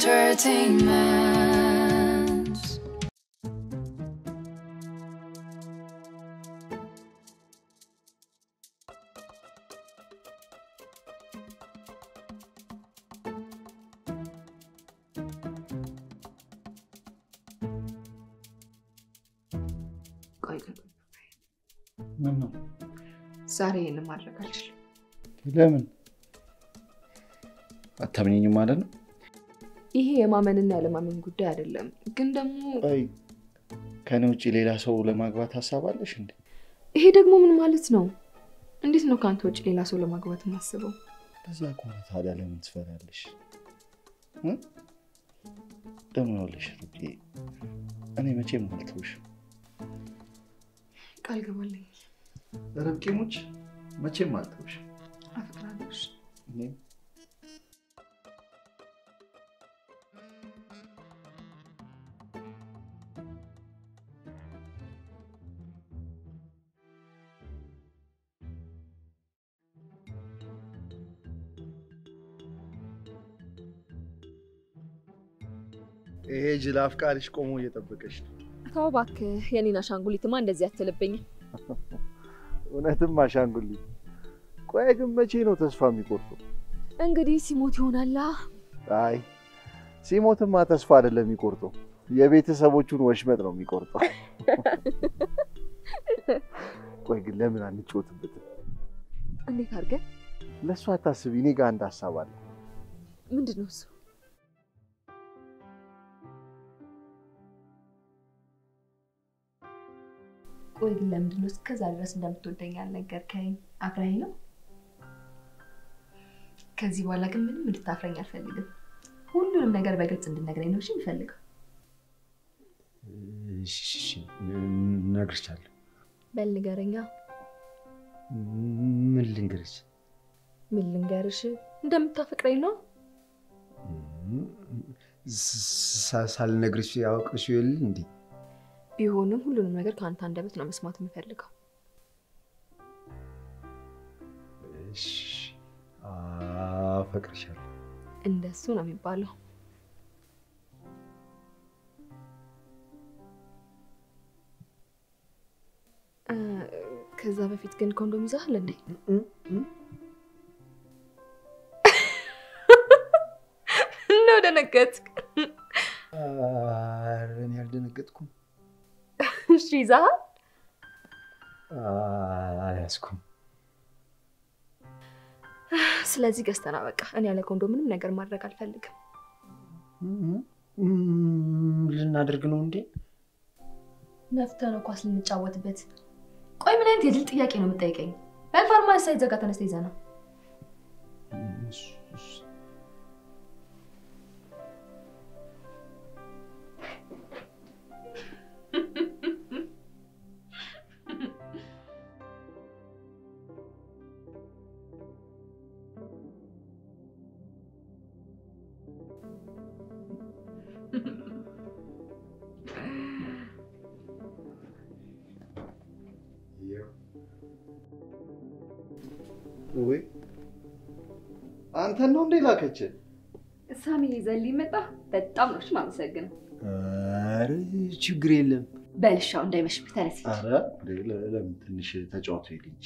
entertainment. ቆይ ቆይ፣ ምን ነው? ዛሬ ይህንን ማድረግ አልችልም። ለምን አታምኘኝም ማለት ነው? ይሄ የማመንና ያለማመን ጉዳይ አይደለም። ግን ደግሞ ቆይ ከኔ ውጭ ሌላ ሰው ለማግባት ሀሳብ አለሽ እንዴ? ይሄ ደግሞ ምን ማለት ነው? እንዴት ነው ከአንተ ውጭ ሌላ ሰው ለማግባት የማስበው? በዛ ከሆነ ታዲያ ለምን ትፈሪያለሽ? እ? ደግሞ ይኸውልሽ ሩቄ፣ እኔ መቼም አልተውሽም። ቃል ገባልኝ። ርብቃ ሙች መቼም አልተውሽም። አፈቅራለሁ። እኔም ይሄ ጅል አፍቃሪሽ ቆሞ እየጠበቀች ነው። ተው እባክህ፣ የኔን አሻንጉሊትማ እንደዚህ አትልብኝም። እውነትም አሻንጉሊት። ቆይ ግን መቼ ነው ተስፋ የሚቆርጠው? እንግዲህ ሲሞት ይሆናላ። አይ ሲሞትማ ተስፋ አይደለም የሚቆርጠው፣ የቤተሰቦቹን ወሽመጥ ነው የሚቆርጠው። ቆይ ግን ለምን አንጫወትበትም? እንዴት አድርገን? ለእሱ አታስቢ፣ እኔ ጋር አንድ ሀሳብ አለ። ምንድን ነው እሱ? ቆይ ግን ለምንድን ነው እስከዛ ድረስ እንደምትወደኝ ያልነገርከኝ? አፍራኝ ነው? ከዚህ በኋላ ግን ምንም እንድታፍረኝ አልፈልግም። ሁሉንም ነገር በግልጽ እንድነግረኝ ነው እሺ የምፈልገው። እሺ፣ እሺ፣ እነግርሻለሁ። በል ንገረኛ። ምን ልንገርሽ? ምን ልንገርሽ? እንደምታፈቅረኝ ነው? ሳ- ሳልነግርሽ ያውቅሽ የለ እንዴ? ቢሆንም ሁሉንም ነገር ከአንተ አንደበት ነው መስማት የምፈልገው። እሺ፣ አፈቅርሻለሁ። እንደሱ ነው የሚባለው። እ፣ ከዛ በፊት ግን ኮንዶም ይዘሃል እንዴ? ነው ደነገጥክ? ኧረ እኔ አልደነገጥኩም፣ እሺ ይዘሃል? አልያዝኩም። ስለዚህ ገዝተና በቃ። እኔ ያለ ኮንዶም ምንም ነገር ማድረግ አልፈልግም። ምን ልናደርግ ነው እንዴ? ነፍተህ ነው ኳስ ልንጫወትበት። ቆይ ምን አይነት የድል ጥያቄ ነው የምጠይቀኝ? በፋርማሲ ሳይዘጋ ተነስተ ይዘና ወይ አንተን ነው እንዴ ላከች? ሳሚ ይዘልኝ መጣ። በጣም ነው የማመሰግነው። ኧረ ችግር የለም። በልሻው እንዳይመሽብህ ተነስ። አረ ለምን ትንሽ ተጫወቱ ልጅ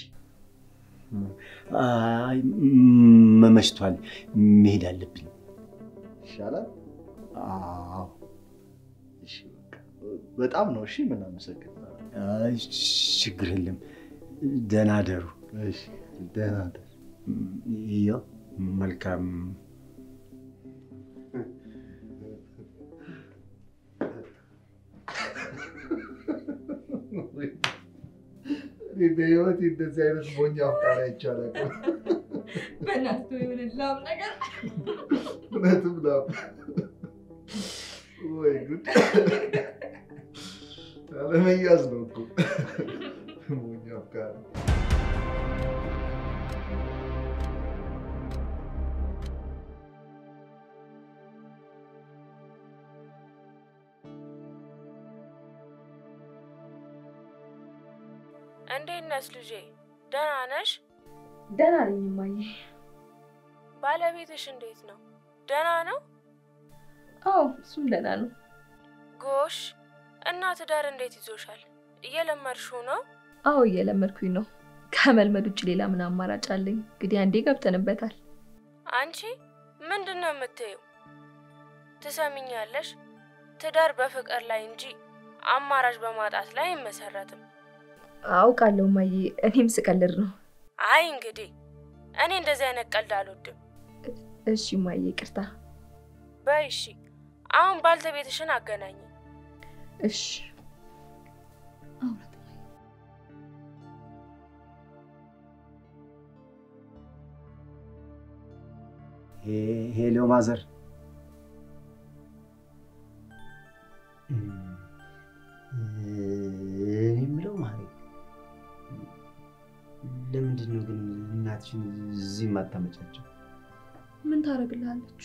አይ መመሽቷል፣ መሄድ አለብኝ። ይሻላል። አዎ እሺ፣ በቃ በጣም ነው እሺ። ምን አመሰግን። አይ ችግር የለም። ደህና ደሩ። እሺ፣ ደህና ደር። ይኸው መልካም በህይወት እንደዚህ አይነት ሞኝ አፍቃሪ አይቻልም። በእናትህ የሆነ ላም ነገር እውነትም ላም ወይ ጉድ! አለመያዝ ነው እኮ ሞኝ አፍቃሪ። እንዴት ነሽ ልጄ? ደህና ነሽ? ደህና ነኝ እማዬ። ባለቤትሽ እንዴት ነው? ደህና ነው? አዎ እሱም ደህና ነው። ጎሽ እና ትዳር እንዴት ይዞሻል? እየለመድሽው ነው? አዎ እየለመድኩኝ ነው። ከመልመድ ውጭ ሌላ ምን አማራጭ አለኝ? እንግዲህ አንዴ ገብተንበታል። አንቺ ምንድን ነው የምትይው? ትሰሚኛለሽ? ትዳር በፍቅር ላይ እንጂ አማራጭ በማጣት ላይ አይመሰረትም። አውቃለሁ ማዬ፣ እኔም ስቀልድ ነው። አይ እንግዲህ እኔ እንደዚህ አይነት ቀልድ አልወድም። እሺ ማዬ፣ ይቅርታ። በይ እሺ፣ አሁን ባልተቤትሽን አገናኝ። እሺ አውራት ማዬ። ሄሎ ማዘር፣ እኔ የምለው ማሪ፣ ለምንድን ነው ግን እናትሽን እዚህ የማታመጫቸው? ምን ታደርግልሃለች?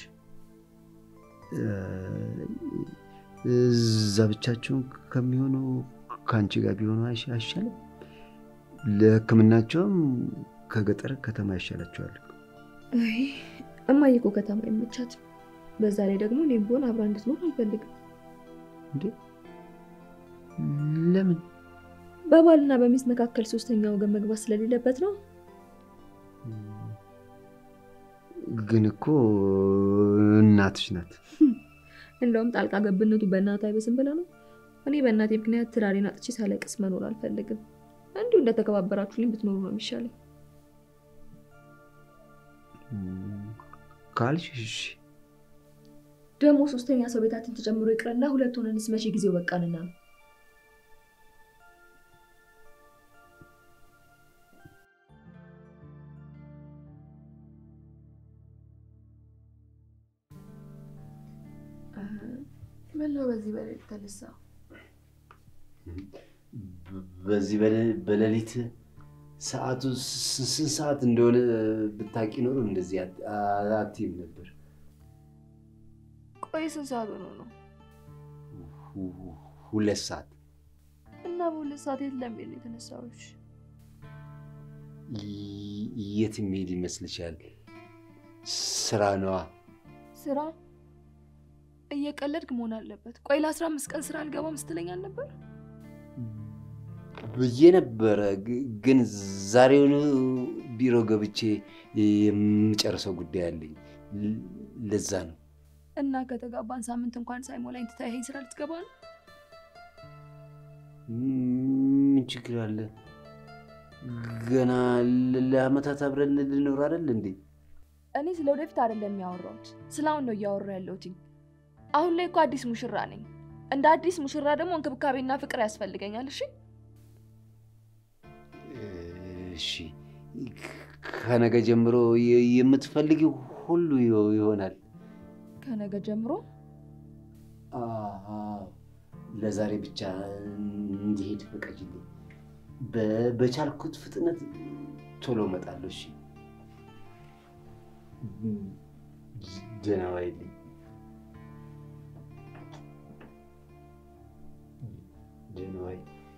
እዛ ብቻቸውን ከሚሆኑ ከአንቺ ጋር ቢሆኑ አይሻ- አይሻልም? ለሕክምናቸውም ከገጠር ከተማ ይሻላቸዋል። አይ እማዬ እኮ ከተማ አይመቻትም። በዛ ላይ ደግሞ እኔም ብሆን አብራ እንድትኖር አልፈልግም። እንዴ ለምን? በባልና በሚስት መካከል ሶስተኛ ወገን መግባት ስለሌለበት ነው። ግን እኮ እናትሽ ናት። እንደውም ጣልቃ ገብነቱ በእናት አይበስም ብለ ነው። እኔ በእናቴ ምክንያት ትዳሬን አጥቼ ሳለቅስ መኖር አልፈልግም። እንዲሁ እንደተከባበራችሁልኝ ብትኖሩ ነው የሚሻለኝ። ካልሽ እሺ። ደግሞ ሶስተኛ ሰው ቤታችን ተጨምሮ ይቅርና ሁለት ሆነንስ መቼ ጊዜው በቃንና ነው። ምነው በዚህ በሌሊት ተነሳ? በዚህ በለ- በሌሊት ሰዓቱ ስ- ስንት ሰዓት እንደሆነ ብታቂ ኖሮ እንደዚህ አት- አትይም ነበር። ቆይ ስንት ሰዓት ሆኖ ነው? ሁ- ሁለት ሰዓት እና በሁለት ሰዓት የት ለመሄድ ነው የተነሳዎች? ይ- የት የሚሄድ ይመስልሻል? ስራ ነዋ። ስራ እየቀለድክ መሆን አለበት። ቆይ ለአስራ አምስት ቀን ስራ አልገባም ስትለኝ አልነበር? ብዬ ነበረ፣ ግ- ግን ዛሬውኑ ቢሮ ገብቼ የምጨርሰው ጉዳይ አለኝ። ል- ለዛ ነው። እና ከተጋባን ሳምንት እንኳን ሳይሞላኝ ትታይኸኝ ስራ ልትገባ ነው? ምን ችግር አለ? ገና ለ- ለአመታት አብረን ልኖር አይደል እንዴ? እኔ ስለ ወደፊት አይደለም ያወራሁት፣ ስለ አሁን ነው እያወራ ያለሁት። አሁን ላይ እኮ አዲስ ሙሽራ ነኝ። እንደ አዲስ ሙሽራ ደግሞ እንክብካቤና ፍቅር ያስፈልገኛል። እሺ እሺ፣ ከነገ ጀምሮ የ- የምትፈልጊው ሁሉ ይሆ- ይሆናል። ከነገ ጀምሮ አዎ፣ ለዛሬ ብቻ እንዲሄድ ፍቀጅልኝ። በ- በቻልኩት ፍጥነት ቶሎ እመጣለሁ። እሺ፣ ደህና ዋይልኝ። ደህና ዋይ።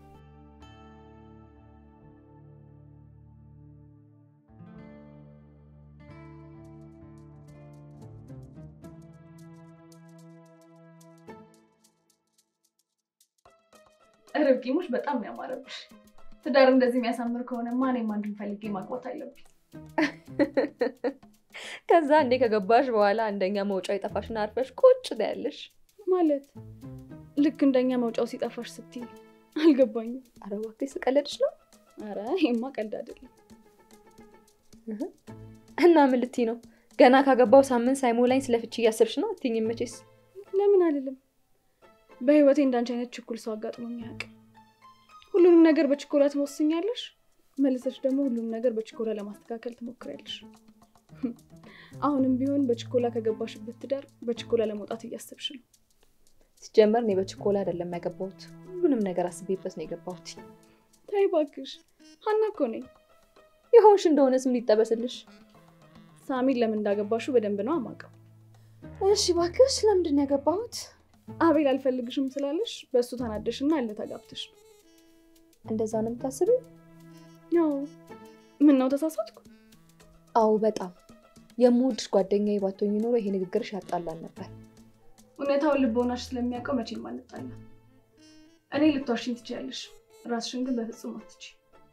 ርብቃሞች በጣም ነው ያማረብሽ። ትዳር እንደዚህ የሚያሳምር ከሆነ ማንም አንድን ፈልጌ ማግባት አለብኝ። ከዛ እንዴ ከገባሽ በኋላ አንደኛ መውጫው የጠፋሽና አርፈሽ ቁጭ ትያለሽ። ማለት ልክ እንደኛ መውጫው ሲጠፋሽ ስትይ አልገባኝም። ኧረ እባክሽ ስቀለድሽ ነው። ኧረ ይሄማ ቀልድ አይደለም። እና ምን ልትይ ነው? ገና ካገባው ሳምንት ሳይሞላኝ ስለ ፍቺ እያሰብሽ ነው አትይኝም መቼስ። ለምን አልልም። በህይወቴ እንዳንቺ አይነት ችኩል ሰው አጋጥሞኝ አያውቅም። ሁሉንም ነገር በችኮላ ትወስኛለሽ፣ መልሰሽ ደግሞ ሁሉንም ነገር በችኮላ ለማስተካከል ትሞክሪያለሽ። አሁንም ቢሆን በችኮላ ከገባሽበት ትዳር በችኮላ ለመውጣት እያሰብሽ ነው። ሲጀመር እኔ በችኮላ አይደለም ያገባሁት፣ ሁሉንም ነገር አስቤበት ነው የገባሁት። ተይ እባክሽ፣ ሀና እኮ ነኝ። የሆንሽ እንደሆነ ስም ሊጠበስልሽ። ሳሚን ለምን እንዳገባሹ በደንብ ነው አማውቀው። እሺ እባክሽ፣ ለምንድን ነው ያገባሁት? አቤል አልፈልግሽም ስላለሽ በእሱ ተናደሽና እልህ ተጋብተሽ ነው። እንደዛ ነው የምታስቢው? ያው ምን ነው ተሳሳትኩ? አዎ በጣም የምወድሽ ጓደኛዬ ባትሆኚ ኖሮ ይሄ ንግግርሽ ያጣላን ነበር። እውነታውን ልቦናሽ ስለሚያውቀው መቼም አንጣላ። እኔ ልትዋሽኝ ትችያለሽ፣ ራስሽን ግን በፍጹም አትች።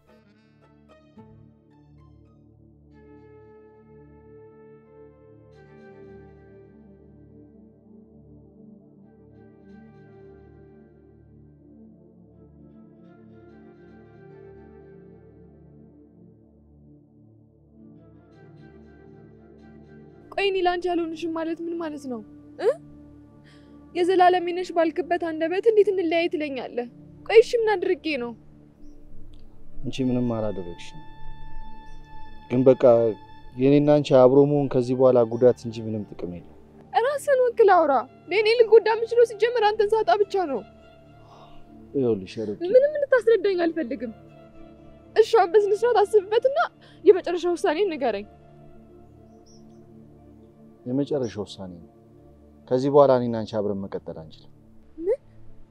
ቆይ እኔ ለአንቺ ያልሆንሽም ማለት ምን ማለት ነው እ የዘላለም ነሽ ባልክበት አንደበት እንዴት እንለያይ ትለኛለህ? ቆይ እሺ ምን አድርጌ ነው? አንቺ ምንም አላደረግሽም። ግን በቃ የኔና አንቺ አብሮ መሆን ከዚህ በኋላ ጉዳት እንጂ ምንም ጥቅም የለም። ራስን ወክል አውራ። ለእኔ ልጎዳ የምችለው ሲጀምር አንተን ሳጣ ብቻ ነው። ይኸውልሽ ርብቃ፣ ምንም እንድታስረዳኝ አልፈልግም። እሺ አሁን በስነ ስርዓት አስብበትና የመጨረሻ ውሳኔ ንገረኝ። የመጨረሻ ውሳኔ ነው። ከዚህ በኋላ እኔና አንቺ አብረን መቀጠል አንችልም። ምን?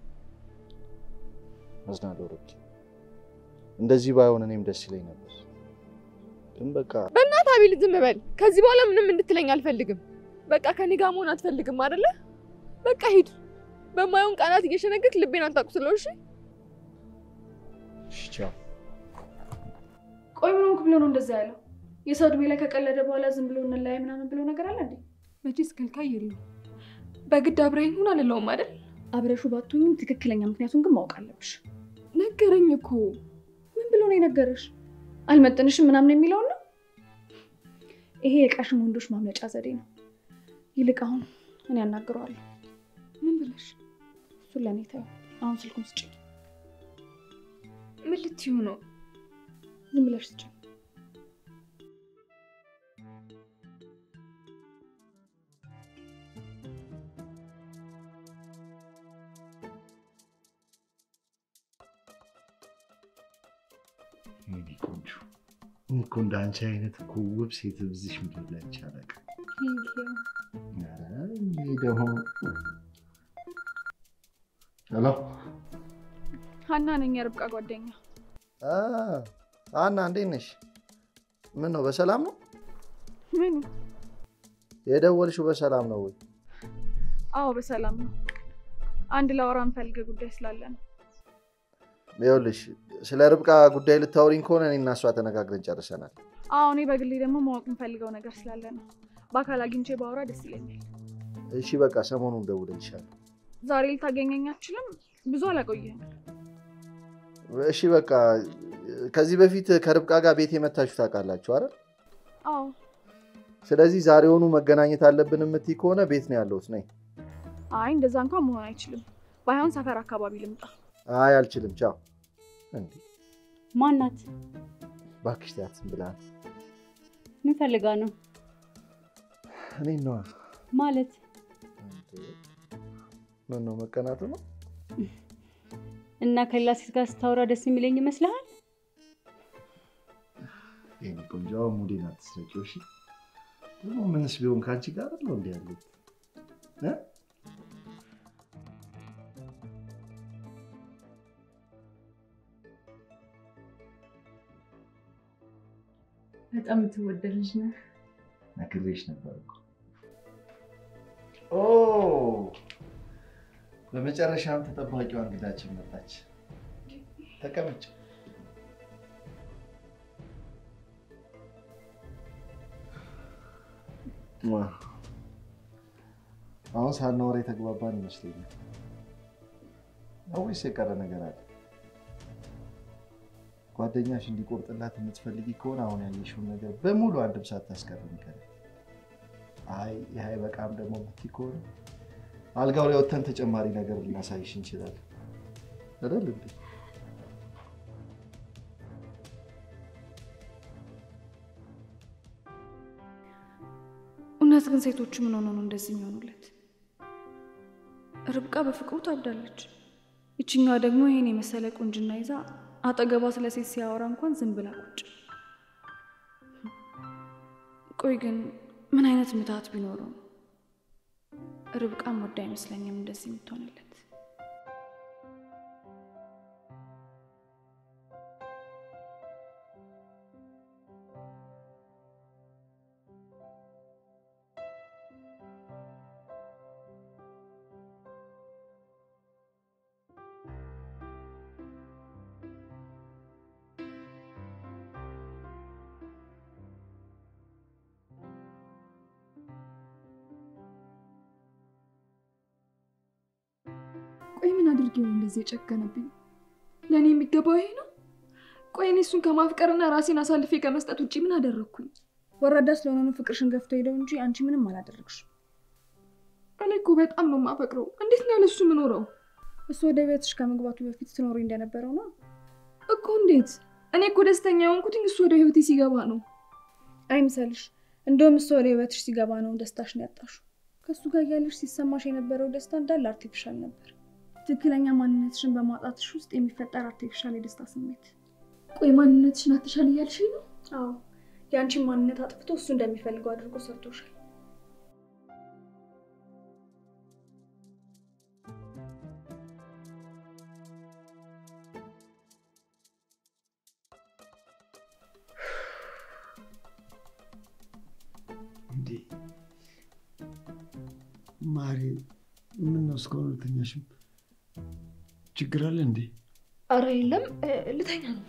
አዝናለሁ ርብቃ። እንደዚህ ባይሆን እኔም ደስ ይለኝ ነበር። ግን በቃ በእናትህ አቤል ዝም በል። ከዚህ በኋላ ምንም እንድትለኝ አልፈልግም። በቃ ከኔ ጋር መሆን አትፈልግም አይደለ? በቃ ሂድ። በማየውን ቃላት እየሸነገክ ልቤን አታቁስለው። እሺ እሺ፣ ቻው። ቆይ ምን ሆንክ ብሎ ነው እንደዛ ያለው? የሰው እድሜ ላይ ከቀለደ በኋላ ዝም ብሎ እንለያይ ምናምን ብሎ ነገር አለ እንዴ? መቼስ ከልካይ የለም። በግድ አብረኸኝ ሁን አልለውም አይደል? አብረሹ ባትሆኝም ትክክለኛ ምክንያቱን ግን ማወቅ አለብሽ። ነገረኝ እኮ። ምን ብሎ ነው የነገረሽ? አልመጥንሽም ምናምን የሚለውን ነው? ይሄ የቃሽም ወንዶች ማምለጫ ዘዴ ነው። ይልቅ አሁን እኔ ያናግረዋለሁ። ምን ብለሽ? እሱን ለእኔ ተይው። አሁን ስልኩን ስጭ። ምን ልትዩ ነው? ዝም ብለሽ ስጭ። የኔ ቆንጆ እኔ እኮ እንደ አንቺ አይነት እኮ ውብ ሴት እዚህ ምድር ላይ አይቼ አላውቅም። ኧረ ይሄ ደግሞ ሄሎ ሀና ነኝ፣ የርብቃ ጓደኛ። አ አና እንዴት ነሽ? ምን ነው በሰላም ነው ምኑ? የደወልሽው? በሰላም ነው ወይ? አዎ በሰላም ነው። አንድ ላወራ የምፈልገው ጉዳይ ስላለ ነው። ይኸውልሽ ስለ ርብቃ ጉዳይ ልታወሪኝ ከሆነ እኔ እና እሷ ተነጋግረን ጨርሰናል። አዎ እኔ በግሌ ደግሞ ማወቅ የምፈልገው ነገር ስላለ ነው። በአካል አግኝቼ ባወራ ደስ ይለኛል። እሺ በቃ ሰሞኑን እደውልልሻለሁ። ዛሬ ልታገኘኝ አትችልም? ብዙ አላቆየህም። እሺ በቃ ከዚህ በፊት ከርብቃ ጋር ቤት የመታችሁ ታውቃላችሁ አይደል? አዎ ስለዚህ ዛሬውኑ መገናኘት አለብን የምትይ ከሆነ ቤት ነው ያለሁት። ነይ። አይ እንደዛ እንኳን መሆን አይችልም። ባይሆን ሰፈር አካባቢ ልምጣ። አይ አልችልም። ቻው። እንዴ ማናት? እባክሽ ተያት ዝም ብላ ምን ፈልጋ ነው እኔ ነዋ። ማለት? ምን ነው መቀናቱ ነው? እና ከሌላ ሴት ጋር ስታወራ ደስ የሚለኝ ይመስልሃል? የኔ ቆንጆ አሁን ሙዴን አትስረቂው እሺ። ደግሞ ምንስ ቢሆን ከአንቺ ጋር አይደል እንዲ ያሉት እ? በጣም የምትወደድ ልጅ ነህ። ነግሬሽ ነበር እኮ። ኦ በመጨረሻም ተጠባቂዋ እንግዳችን መጣች። ተቀመጭ። ዋ፣ አሁን ሳናወራ የተግባባን ይመስለኛል። ወይስ የቀረ ነገር አለ? ጓደኛሽ እንዲቆርጥላት የምትፈልጊ ከሆነ አሁን ያየሽውን ነገር በሙሉ አንድም ሳታስቀር ንገሪኝ። አይ ይህ አይበቃም ደግሞ የምትይ ከሆነ አልጋው ላይ ወጥተን ተጨማሪ ነገር ልናሳይሽ እንችላለን። አይደል እንዴ? እውነት ግን ሴቶቹ ምን ሆነው ነው እንደዚህ የሚሆኑለት? ርብቃ በፍቅሩ ታብዳለች። ይችኛዋ ደግሞ ይሄን የመሰለ ቁንጅና ይዛ አጠገቧ ስለ ሴት ሲያወራ እንኳን ዝም ብላ ቁጭ። ቆይ ግን ምን አይነት ምትሃት ቢኖረው ነው ርብቃም ወዳ አይመስለኝም እንደዚህ የምትሆንለት። አድርጌ ነው እንደዚህ የጨከነብኝ? ለእኔ የሚገባው ይሄ ነው? ቆይ እኔ እሱን ከማፍቀርና ራሴን አሳልፌ ከመስጠት ውጭ ምን አደረግኩኝ? ወራዳ ስለሆነ ነው ፍቅርሽን ገፍቶ ሄደው እንጂ አንቺ ምንም አላደረግሽም። እኔ እኮ በጣም ነው የማፈቅረው። እንዴት ነው ያለሱ የምኖረው እሱ ወደ ቤትሽ ከመግባቱ በፊት ትኖሪ እንደነበረው ነው እኮ? እንዴት? እኔ እኮ ደስተኛ የሆንኩትኝ እሱ ወደ ህይወቴ ሲገባ ነው። አይምሰልሽ። እንደውም እሱ ወደ ህይወትሽ ሲገባ ነው ደስታሽን ያጣሽው። ከእሱ ጋር እያለሽ ሲሰማሽ የነበረው ደስታ እንዳለ አርቲፊሻል ነበር። ትክክለኛ ማንነትሽን በማጣትሽ ውስጥ የሚፈጠር አርቲፊሻል የደስታ ስሜት። ቆይ ማንነትሽን አትሻል እያልሽኝ ነው? አዎ፣ የአንቺን ማንነት አጥፍቶ እሱ እንደሚፈልገው አድርጎ ሰርቶሻል። እንዴ ማሬ፣ ምን ነው እስካሁን አልተኛሽም? ችግር አለ እንዴ? አረ የለም፣ ልተኛ ነው።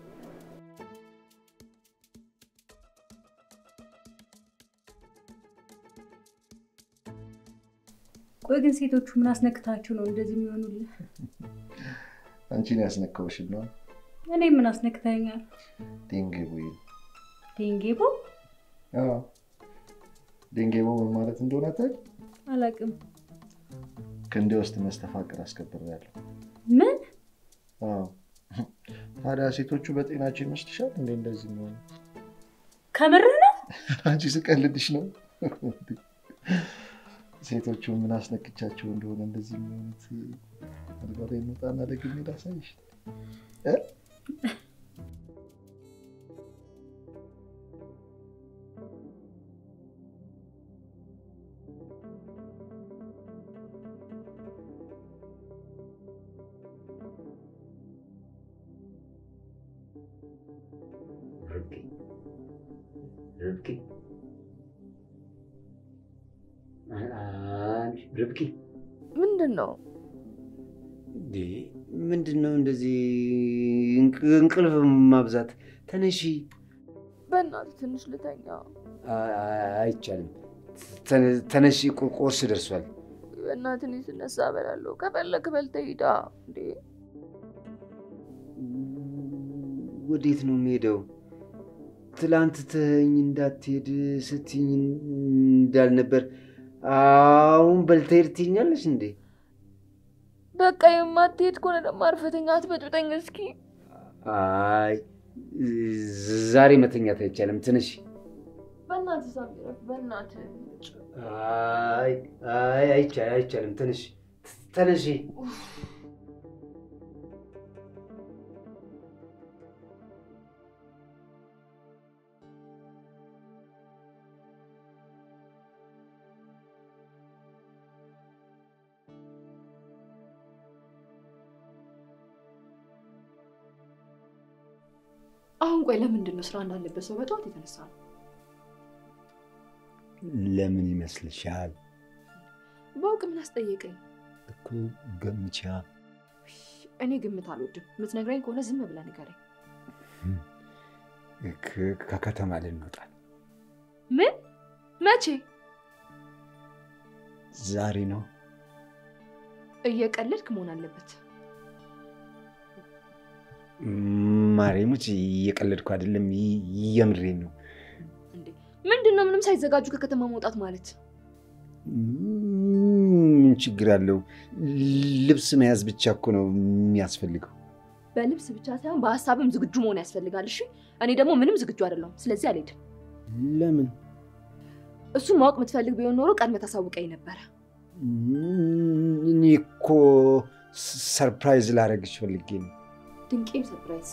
ቆይ ግን ሴቶቹ ምን አስነክታችሁ ነው እንደዚህ የሚሆኑልህ? አንቺን ያስነካውሽ ነው። እኔ ምን አስነክታኛል? ዴንጌቦ ዴንጌቦ ዴንጌቦ ምን ማለት እንደሆነ ታውቂ? አላውቅም። ክንዴ ውስጥ መስተፋቅር አስከብሬያለሁ። ምን? አዎ። ታዲያ ሴቶቹ በጤናቸው ይመስልሻል እንዴ እንደዚህ የሚሆኑ? ከምር ነው? አንቺ ስቀልድሽ ነው። ሴቶቹ ምን አስነክቻቸው እንደሆነ እንደዚህ የሚሆኑት አልጋ ላይ እንውጣና ደግሜ ላሳይሽ እ ርብቃ ርብቃ ርብቃ ምንድን ነው? እንዴ ምንድን ነው እንደዚህ እንቅልፍ ማብዛት? ተነሺ። በእናትህ ትንሽ ልተኛ። አይቻልም። ተነሺ፣ ቁርስ ደርሷል። በእናትህ እኔ ስነሳ እበላለሁ። ከፈለክ በልተህ ሂዳ። እንዴ ወዴት ነው የሚሄደው? ትላንት ተኝ እንዳትሄድ ስትኝ እንዳልነበር አሁን በልተህ ሄድ ትይኛለሽ እንዴ? በቃ የማትሄድ ከሆነ ደግሞ አርፈተኛ አትበጥብጠኝ እስኪ። አይ ዛሬ መተኛት አይቻልም። ትንሽ በእናትህ ሳሚረፍ፣ በእናትህ አይ አይ አይቻልም፣ አይቻልም። ትንሽ ተነሺ። አሁን ቆይ ለምንድን ነው ስራ እንዳለበት ሰው በጠዋት የተነሳ ነው? ለምን ይመስልሻል? በውቅ ምን አስጠየቀኝ? እኮ ገምቻ። እኔ ግምት አልወድም። የምትነግረኝ ከሆነ ዝም ብለህ ንገረኝ። ከከተማ ልንወጣ ምን? መቼ? ዛሬ ነው። እየቀለድክ መሆን አለበት። ማርያሞች፣ እየቀለድኩ አይደለም፣ የምሬን ነው። ምንድን ነው ምንም ሳይዘጋጁ ከከተማ መውጣት ማለት? ምን ችግር አለው? ልብስ መያዝ ብቻ እኮ ነው የሚያስፈልገው። በልብስ ብቻ ሳይሆን በሀሳብም ዝግጁ መሆን ያስፈልጋል። እሺ፣ እኔ ደግሞ ምንም ዝግጁ አይደለሁም። ስለዚህ አልሄድም። ለምን? እሱን ማወቅ የምትፈልግ ቢሆን ኖሮ ቀድመህ ታሳውቀኝ ነበረ። እኔ እኮ ሰርፕራይዝ ላደርግሽ ፈልጌ ነው። ድንቄም ሰርፕራይዝ።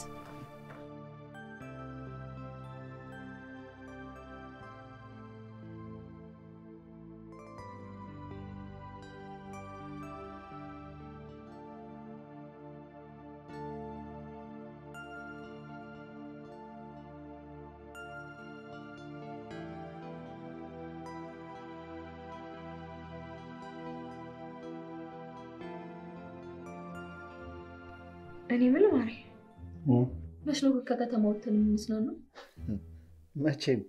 እኔ ምን ማሪ መች ነው ከከተማ ወጥተን የምንዝናናው? መቼም።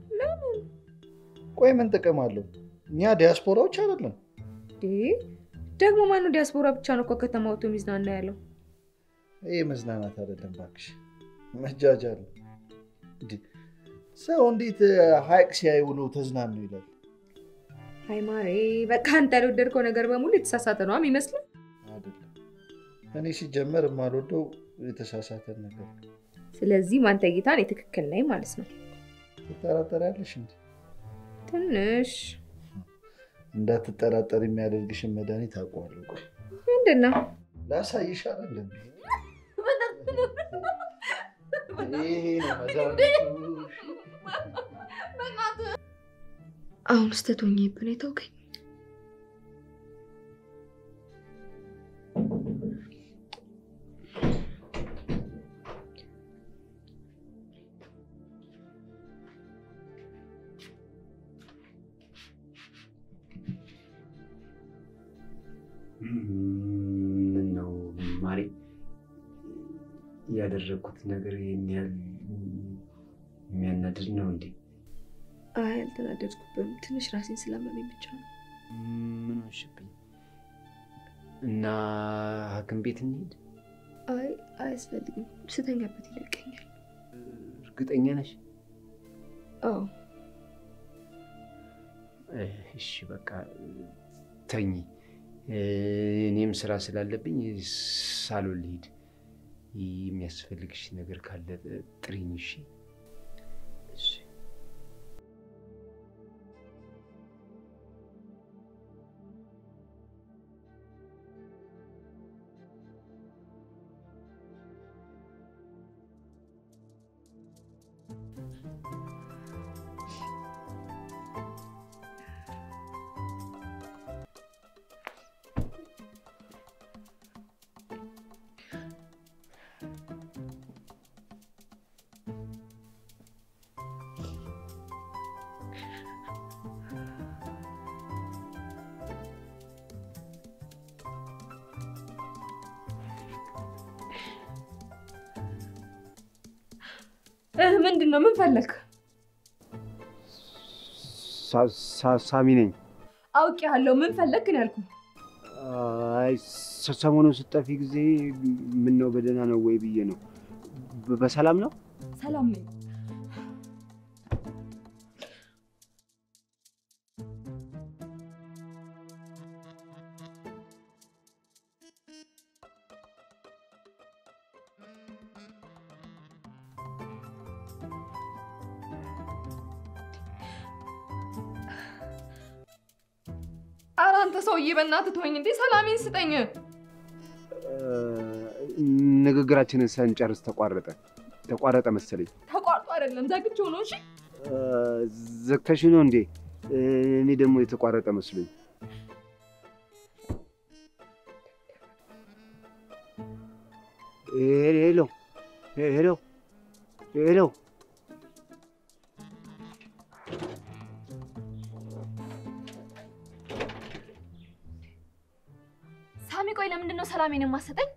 ለምን? ቆይ ምን ጥቅም አለው? እኛ ዲያስፖራዎች አይደለም? ደግሞ ማነው ዲያስፖራ ብቻ ነው እኮ ከተማ ወጥቶ የሚዝናና ያለው? ይህ መዝናናት አይደለም እባክሽ፣ መጃጃል ነው። እንዴ ሰው እንዴት ሀይቅ ሲያይ ውሎ ተዝናኑ ይላል? አይ ማሬ፣ በቃ አንተ ያልወደድከው ነገር በሙሉ የተሳሳተ ነው የሚመስለው። አይደለም እኔ ሲጀመር የማልወደው የተሳሳተን ነገር ነው። ስለዚህ ማንተ እይታ እኔ ትክክል ነኝ ማለት ነው። ትጠራጠሪያለሽ እንዴ? ትንሽ እንዳትጠራጠር የሚያደርግሽን መድኃኒት አውቀዋለሁ። ቆይ ምንድን ነው? ላሳይሽ አይደል እንዴ? ይሄ ነው መድኃኒቱ። አሁን ስተት ሆኜብን የተውከኝ ምን ነው ማሬ፣ ያደረግኩት ነገር ይህን ያህል የሚያናድድ ነው እንዴ? አይ አልተናደድኩብም። ትንሽ ራሴን ስላመመኝ ብቻ ነው። ምን ሆንሽብኝ? እና ሐኪም ቤት እንሂድ። አይ አያስፈልግም። ስተኛበት ይለቀኛል። እርግጠኛ ነሽ? አዎ እሺ በቃ ተኝ። እኔም ስራ ስላለብኝ ሳሎን ልሂድ። የሚያስፈልግሽ ነገር ካለ ጥሪኝ። እሺ እሺ ምንድን ነው? ምን ፈለግ? ሳሚ ነኝ። አውቄሃለሁ። ምን ፈለግ ግን ያልኩህ? አይ ሰሞኑን ስጠፊ ጊዜ ምን ነው በደህና ነው ወይ ብዬ ነው። በሰላም ነው? ሰላም ነኝ። ኧረ አንተ ሰውዬ በእናትህ ተወኝ እንዴ! ሰላሜን ስጠኝ። ንግግራችንን ሳንጨርስ ተቋረጠ ተቋረጠ መሰለኝ። ተቋርጦ አይደለም ዘግቼው ነው። እሺ ዘግተሽ ነው እንዴ? እኔ ደግሞ የተቋረጠ መስሎኝ። ሄሎ ሄሎ ሄሎ ሳሚ፣ ቆይ ለምንድን ነው ሰላሜን የማሰጠኝ?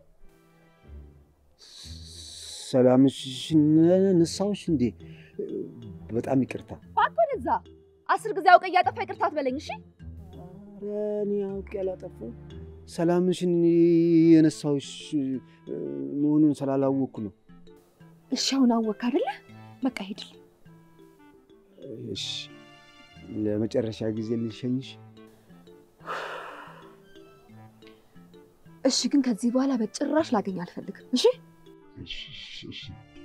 ሰላምሽን ነሳሁሽ እንዴ? በጣም ይቅርታ። እባክህ ወደዛ። አስር ጊዜ አውቀ እያጠፋ ይቅርታ አትበለኝ እሺ። ኧረ እኔ አውቄ ያላጠፋው ሰላምሽን የነሳሁሽ መሆኑን ስላላወቅኩ ነው። እሺ አሁን አወቅህ አይደለ? በቃ ሂድልኝ። እሺ ለመጨረሻ ጊዜ ልሸኝሽ። እሺ ግን ከዚህ በኋላ በጭራሽ ላገኝ አልፈልግም። እሺ እሺ እሺ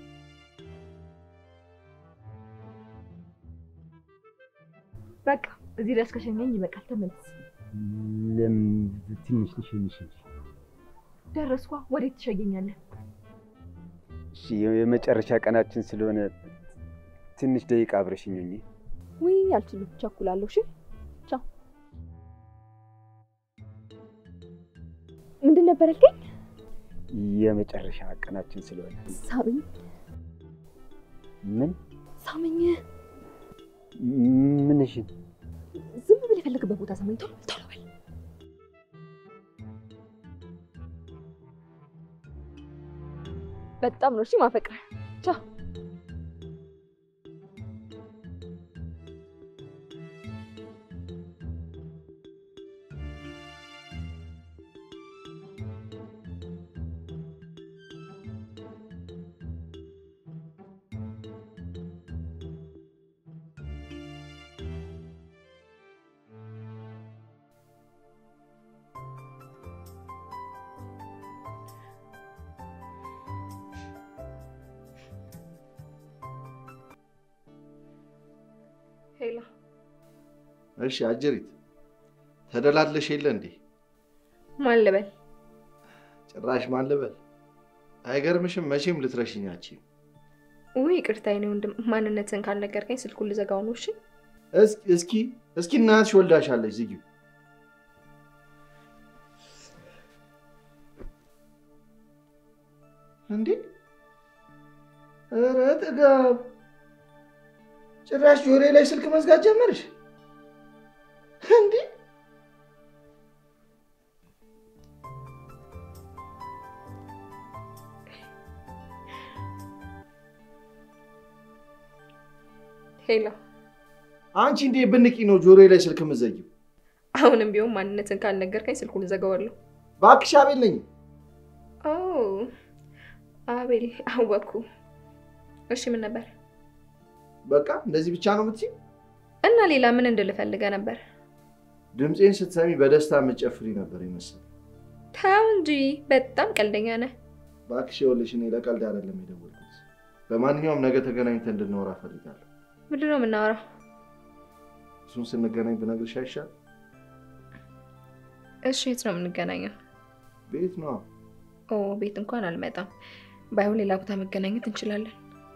በቃ እዚህ ድረስ ከሸኘኝ ይበቃል። ተመለስ። ለምን ትንሽ ልሸኝሽ እንጂ። ደረስኳ። ወዴት ትሸኘኛለህ? እሺ የመጨረሻ ቀናችን ስለሆነ ትንሽ ደቂቃ አብረሽኝ ሁኚ። ውይ አልችልም፣ ቸኩላለሁ። እሺ ቻው። ምንድን ነበር ያልከኝ? የመጨረሻ ቀናችን ስለሆነ ሳምኝ። ምን ሳምኝ። ምንሽን? ዝም ብል የፈለግበት ቦታ ሳምኝ። ቶሎ ቶሎ በል። በጣም ነው እሺ ማፈቅረህ። ቻው ሄላ እሺ አጀሪት ተደላድለሽ የለ እንዴ? ማን ልበል? ጭራሽ ማን ልበል? አይገርምሽም? መቼም ልትረሽኛችም። ውይ ይቅርታ የኔ ወንድም፣ ማንነትን ካልነገርከኝ ስልኩን ልዘጋው ነው። እሺ እስኪ እስኪ እናትሽ ወልዳሻለች፣ ዝጊው። እንዴ ኧረ ጥጋብ! ጭራሽ ጆሬ ላይ ስልክ መዝጋት ጀመርሽ እንዴ? ሄላ አንቺ እንዴ ብንቂ ነው ጆሮ ላይ ስልክ የምትዘጊው? አሁንም ቢሆን ማንነትን ካልነገርከኝ ስልኩን እዘጋዋለሁ። እባክሽ አቤል ነኝ። ኦ አቤል አወኩ። እሺ ምን ነበር? በቃ እንደዚህ ብቻ ነው የምትይው? እና ሌላ ምን እንድልፈልገ ነበር? ድምፄን ስትሰሚ በደስታ የምትጨፍሪ ነበር ይመስል። ተው እንጂ በጣም ቀልደኛ ነህ። እባክሽ ይኸውልሽ፣ እኔ ለቀልድ አይደለም የደወልኩት። በማንኛውም ነገ ተገናኝተን እንድናወራ እፈልጋለሁ። ምንድን ነው የምናወራው? እሱን ስንገናኝ ብነግርሽ አይሻል? እሺ የት ነው የምንገናኘው? ቤት ነዋ። ኦ ቤት እንኳን አልመጣም። ባይሆን ሌላ ቦታ መገናኘት እንችላለን።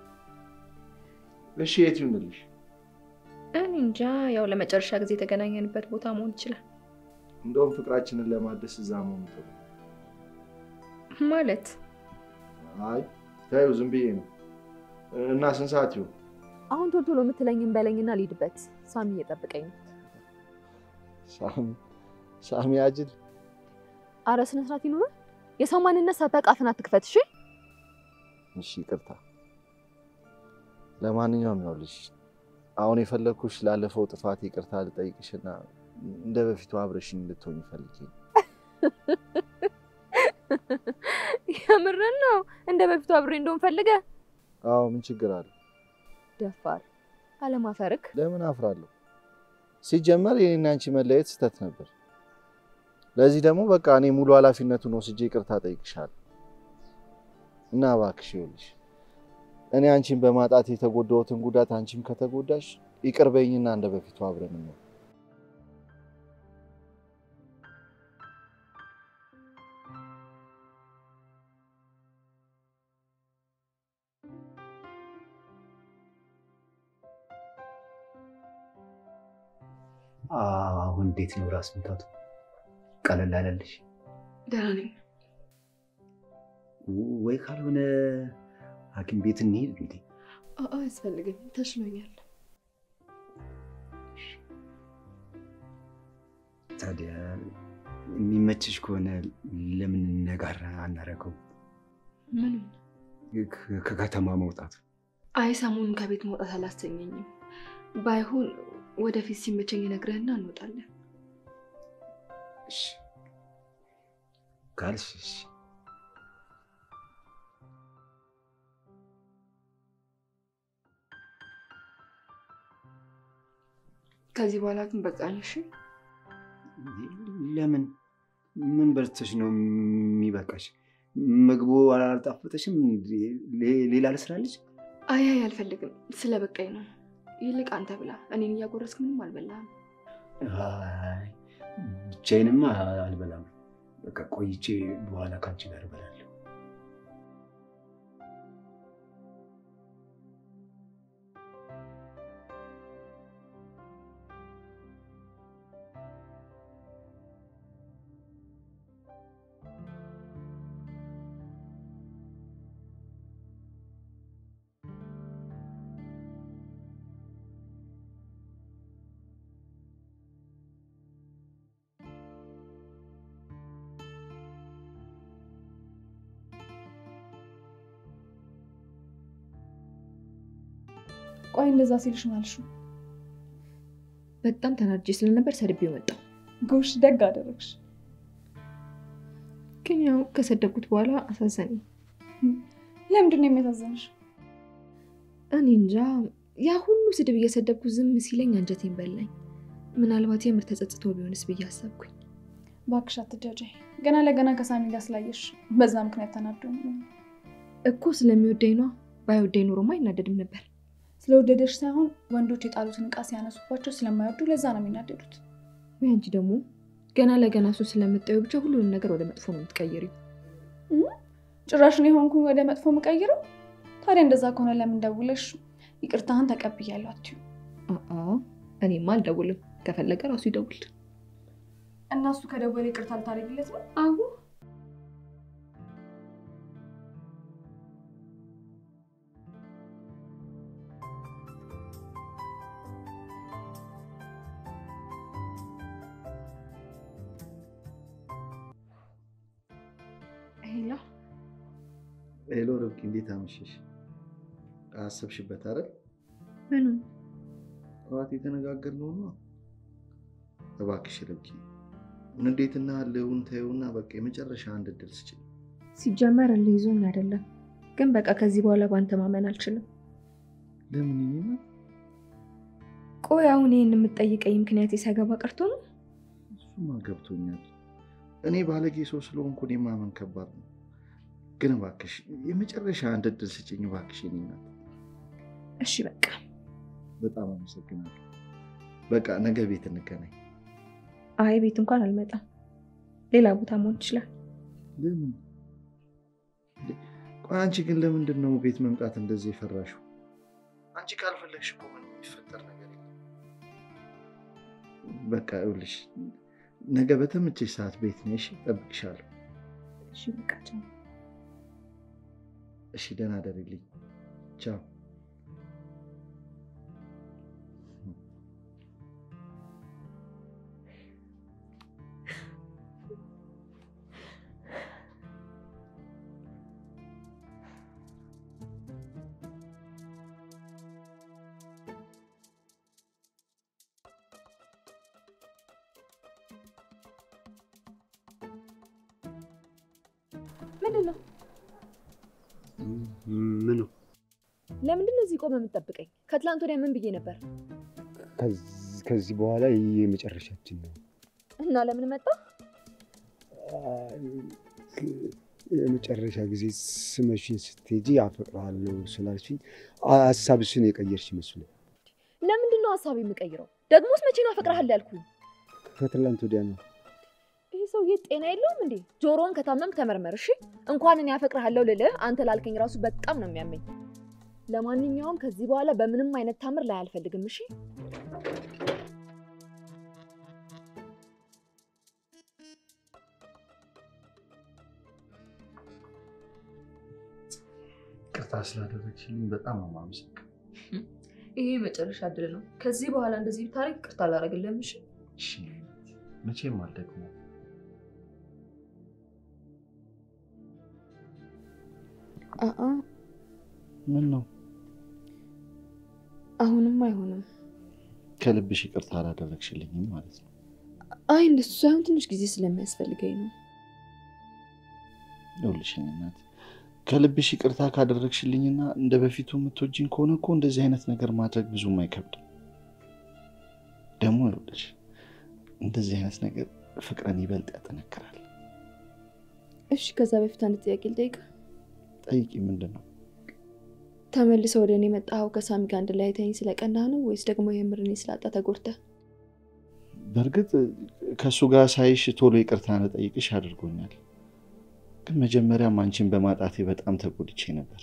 እሺ የት ይሁንልሽ? እኔ እንጃ፣ ያው ለመጨረሻ ጊዜ የተገናኘንበት ቦታ መሆን ይችላል። እንደውም ፍቅራችንን ለማደስ እዛ መሆኑ ጥሩ ማለት። አይ ታዩ፣ ዝም ብዬ ነው። እና ስንት ሰዓት ይሁን? አሁን ቶሎ ቶሎ የምትለኝን በለኝና ልሂድበት። ሳሚ እየጠበቀኝ ነው። ሳሚ ሳሚ አጅል። አረ ስነ ስርዓት ይኑር። የሰው ማንነት ሳታውቅ አፍን አትክፈት። እሺ እሺ ይቅርታ። ለማንኛውም ይኸውልሽ አሁን የፈለግኩሽ ላለፈው ጥፋት ይቅርታ ልጠይቅሽና እንደ በፊቱ አብረሽኝ እንድትሆኝ ፈልጌ ነው። የምርን ነው? እንደ በፊቱ አብሬ እንደሆን ፈልገ? አዎ ምን ችግር አለ? ደፋር አለማፈርክ። ለምን አፍራለሁ? ሲጀመር የኔና አንቺ መለየት ስህተት ነበር። ለዚህ ደግሞ በቃ እኔ ሙሉ ኃላፊነቱን ወስጄ ይቅርታ ጠይቅሻለሁ እና እባክሽ ይኸውልሽ እኔ አንቺን በማጣት የተጎዳሁትን ጉዳት አንቺም ከተጎዳሽ ይቅር በይኝና እንደ በፊቱ አብረን ነው። አሁን እንዴት ነው ራስ ምታቱ? ቀለል አለልሽ ደህና ነኝ። ወይ? ካልሆነ ሐኪም ቤት እንሂድ እንዴ? አያስፈልግም፣ ተሽሎኛል። ታዲያ የሚመችሽ ከሆነ ለምን ነጋር አናረገው? ምን? ከከተማ መውጣት። አይ ሰሞኑን ከቤት መውጣት አላሰኘኝም። ባይሆን ወደፊት ሲመቸኝ ነግረህና እንወጣለን። እሺ ካልሽ እሺ። ከዚህ በኋላ ግን በቃኝ። እሺ ለምን? ምን በልተሽ ነው የሚበቃሽ? ምግቡ አልጣፈጠሽም? ሌላ ልስራለች? አይ አይ አልፈልግም፣ ስለ በቃኝ ነው። ይልቅ አንተ ብላ፣ እኔን እያጎረስክ ምንም አልበላህም። አይ ብቻዬንማ አልበላም። በቃ ቆይቼ በኋላ ከአንቺ ጋር እበላለሁ። ቆይ እንደዛ ሲልሽ ነው አልሽው? በጣም ተናድጄ ስለነበር ሰድቤው መጣሁ። ጎሽ ደግ አደረግሽ። ግን ያው ከሰደብኩት በኋላ አሳዘነኝ። ለምንድን ነው የሚያሳዝንሽ? እኔ እንጃ፣ ያ ሁሉ ስድብ እየሰደብኩ ዝም ሲለኝ አንጀቴን በላኝ። ምናልባት የምር ተጸጽቶ ቢሆንስ ብዬ አሰብኩኝ። እባክሽ አትጃጃይ። ገና ለገና ከሳሚ ጋር ስላየሽ በዛ ምክንያት ተናዶ ነው። እኮ ስለሚወደኝ ነዋ። ባይወደኝ ኖሮማ አይናደድም ነበር። ስለወደደሽ ሳይሆን ወንዶች የጣሉትን እቃ ሲያነሱባቸው ስለማይወዱ ለዛ ነው የሚናደዱት። ወይ አንቺ ደግሞ ገና ለገና እሱ ስለምታዩ ብቻ ሁሉንም ነገር ወደ መጥፎ ነው የምትቀይሪው። ጭራሽ ነው የሆንኩኝ ወደ መጥፎ የምቀይረው? ታዲያ እንደዛ ከሆነ ለምን ደውለሽ ይቅርታህን ተቀብያለሁ አትዩ? አአ እኔማ አልደውልም። ከፈለገ ራሱ ይደውል። እና እሱ ከደወለ ይቅርታ ልታደርግለት ነው? አዎ ሄሎ ሄሎ ርብቃ፣ እንዴት አመሸሽ? አሰብሽበት አይደል? ምኑ ጠዋት የተነጋገርነው ነው። እባክሽ ርብቃ፣ ንዴትና ህልውን ተይውና በቃ የመጨረሻ አንድ እድል ስጭኝ። ሲጀመር እልህ ይዞኝ አይደለም፣ ግን በቃ ከዚህ በኋላ ባንተ ማመን አልችልም። ለምን ይኔ ቆይ አሁን ይህን የምትጠይቀኝ ምክንያት ሳይገባ ቀርቶ ነው? እሱማ ገብቶኛል። እኔ ባለጌ ሰው ስለሆንኩ እኔ ማመን ከባድ ነው። ግን እባክሽ የመጨረሻ አንድ እድል ስጭኝ እባክሽ የኔ እናት። እሺ በቃ በጣም አመሰግናለሁ። በቃ ነገ ቤት እንገናኝ። አይ ቤት እንኳን አልመጣም፣ ሌላ ቦታ መሆን ይችላል። ለምን? ቆይ አንቺ ግን ለምንድን ነው ቤት መምጣት እንደዚህ የፈራሽው? አንቺ ካልፈለግሽ እኮ ምንም የሚፈጠር ነገር የለም። በቃ ይኸውልሽ ነገ በተመቸሽ ሰዓት ቤት ነሽ፣ እጠብቅሻለሁ። እሺ በቃ ቻው። እሺ ደህና ደርልኝ። ቻው። ምንድን ነው? ምኑ? ለምንድን ነው እዚህ ቆመህ የምትጠብቀኝ? ከትላንት ወዲያ ምን ብዬ ነበር? ከዚህ በኋላ የመጨረሻችን ነው። እና ለምን መጣ? የመጨረሻ ጊዜ ስመሽን ስትሄጂ አፈቅርሃለሁ ስላልሽኝ ሀሳብሽን የቀየርሽ ይመስሉ። ለምንድን ነው ሀሳብ የምቀይረው? ደግሞስ መቼ ነው አፈቅርሃለሁ ያልኩኝ? ከትላንት ወዲያ ነው። ይህ ሰውዬ ጤና የለውም እንዴ? ጆሮውን ከታመም ተመርመር እሺ። እንኳን እኔ አፈቅርሃለሁ ልልህ አንተ ላልከኝ ራሱ በጣም ነው የሚያመኝ። ለማንኛውም ከዚህ በኋላ በምንም አይነት ታምር ላይ አልፈልግም እሺ። ቅርታ ስላደረግሽልኝ በጣም ነው የማመሰግነው። ይሄ የመጨረሻ እድል ነው። ከዚህ በኋላ እንደዚህ ብታረግ ይቅርታ አላደርግልህም እሺ። እሺ መቼም አልደግመውም። አአ ምን ነው አሁንም አይሆንም። ከልብሽ ይቅርታ አላደረግሽልኝም ማለት ነው? አይ እንደሱ ሳይሆን ትንሽ ጊዜ ስለሚያስፈልገኝ ነው። ይኸውልሽ የእኔ እናት ከልብሽ ይቅርታ ካደረግሽልኝና እንደ በፊቱ የምትወጂኝ ከሆነ እኮ እንደዚህ አይነት ነገር ማድረግ ብዙም አይከብድም። ደግሞ ይኸውልሽ እንደዚህ አይነት ነገር ፍቅርን ይበልጥ ያጠነክራል። እሺ ከዛ በፊት አንድ ጥያቄ ልጠይቅህ። ጠይቂ። ምንድን ነው? ተመልሰህ ወደ እኔ የመጣኸው ከሳሚ ጋር አንድ ላይ አይተኸኝ ስለቀናህ ነው ወይስ ደግሞ የምር እኔ ስላጣ ተጎድተህ? በእርግጥ ከእሱ ጋር ሳይሽ ቶሎ ይቅርታ ልጠይቅሽ አድርጎኛል። ግን መጀመሪያም አንቺን በማጣቴ በጣም ተጎድቼ ነበር።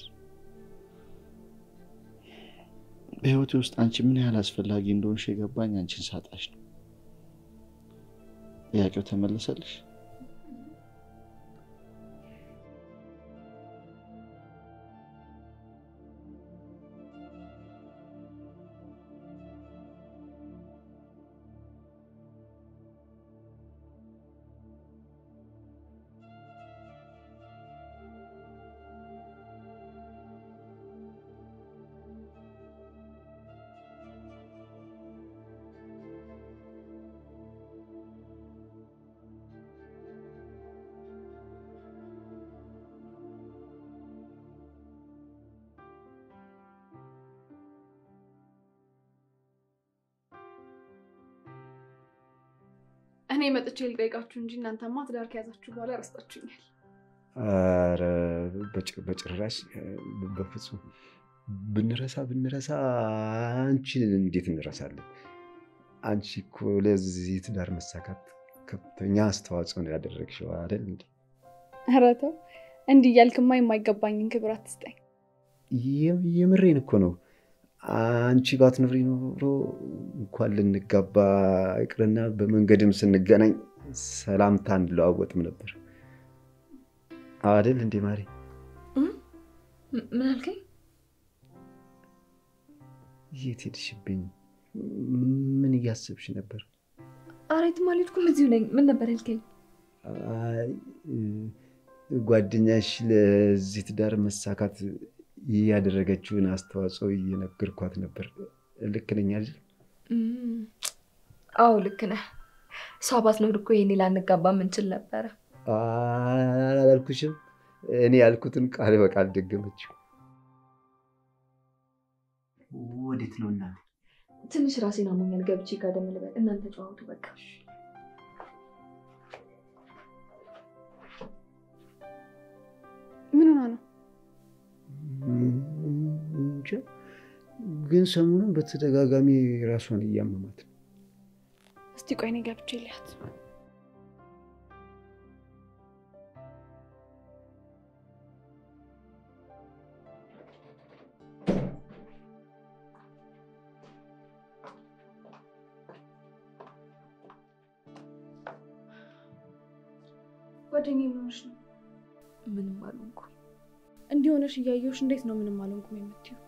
በህይወቴ ውስጥ አንቺ ምን ያህል አስፈላጊ እንደሆንሽ የገባኝ አንቺን ሳጣሽ ነው። ጥያቄው ተመለሰልሽ? እኔ መጥቼ ልጠይቃችሁ እንጂ እናንተማ ትዳር ከያዛችሁ በኋላ ረስታችሁኛል። ኧረ በጭ- በጭራሽ በፍጹም ብንረሳ ብንረሳ አንቺን እንዴት እንረሳለን? አንቺ እኮ ለዚህ ትዳር መሳካት ከፍተኛ አስተዋጽኦ ነው ያደረግሽው አይደል እንዴ? ኧረ ተው እንዲህ እያልክማ የማይገባኝን ክብር አትስጠኝ። የም- የምሬን እኮ ነው። አንቺ ባትኖሪ ኖሮ እንኳን ልንጋባ ይቅርና በመንገድም ስንገናኝ ሰላምታ እንለዋወጥም ነበር አይደል እንዴ ማሪ? ምን አልከኝ? የት ሄድሽብኝ? ምን እያሰብሽ ነበር? ኧረ የትም አልሄድኩም፣ እዚሁ ነኝ። ምን ነበር ያልከኝ? አይ ጓደኛሽ ለዚህ ትዳር መሳካት ያደረገችውን አስተዋጽኦ እየነገርኳት ነበር። ልክ ነኝ አይደል? እም፣ አዎ ልክ ነህ። እሷ ባትኖር እኮ ይሄኔ ላንጋባ ምንችል ነበረ። አላልኩሽም? እኔ ያልኩትን ቃል በቃል ደገመችው። ወዴት ነው እናት? ትንሽ ራሴን አሞኛል፣ ገብቼ ጋደም ልበል። እናንተ ጨዋቱ በቃ። ምን ሆና ነው? እንጃ ግን ሰሞኑን በተደጋጋሚ ራሷን እያመማት ነው። እስቲ ቆይ እኔ ገብቼ ልያት። ጓደኛዬ ምን ሆነሽ ነው? ምንም አልሆንኩ። እንዲህ ሆነሽ እያየሁሽ እንዴት ነው ምንም አልሆንኩም የምትይው?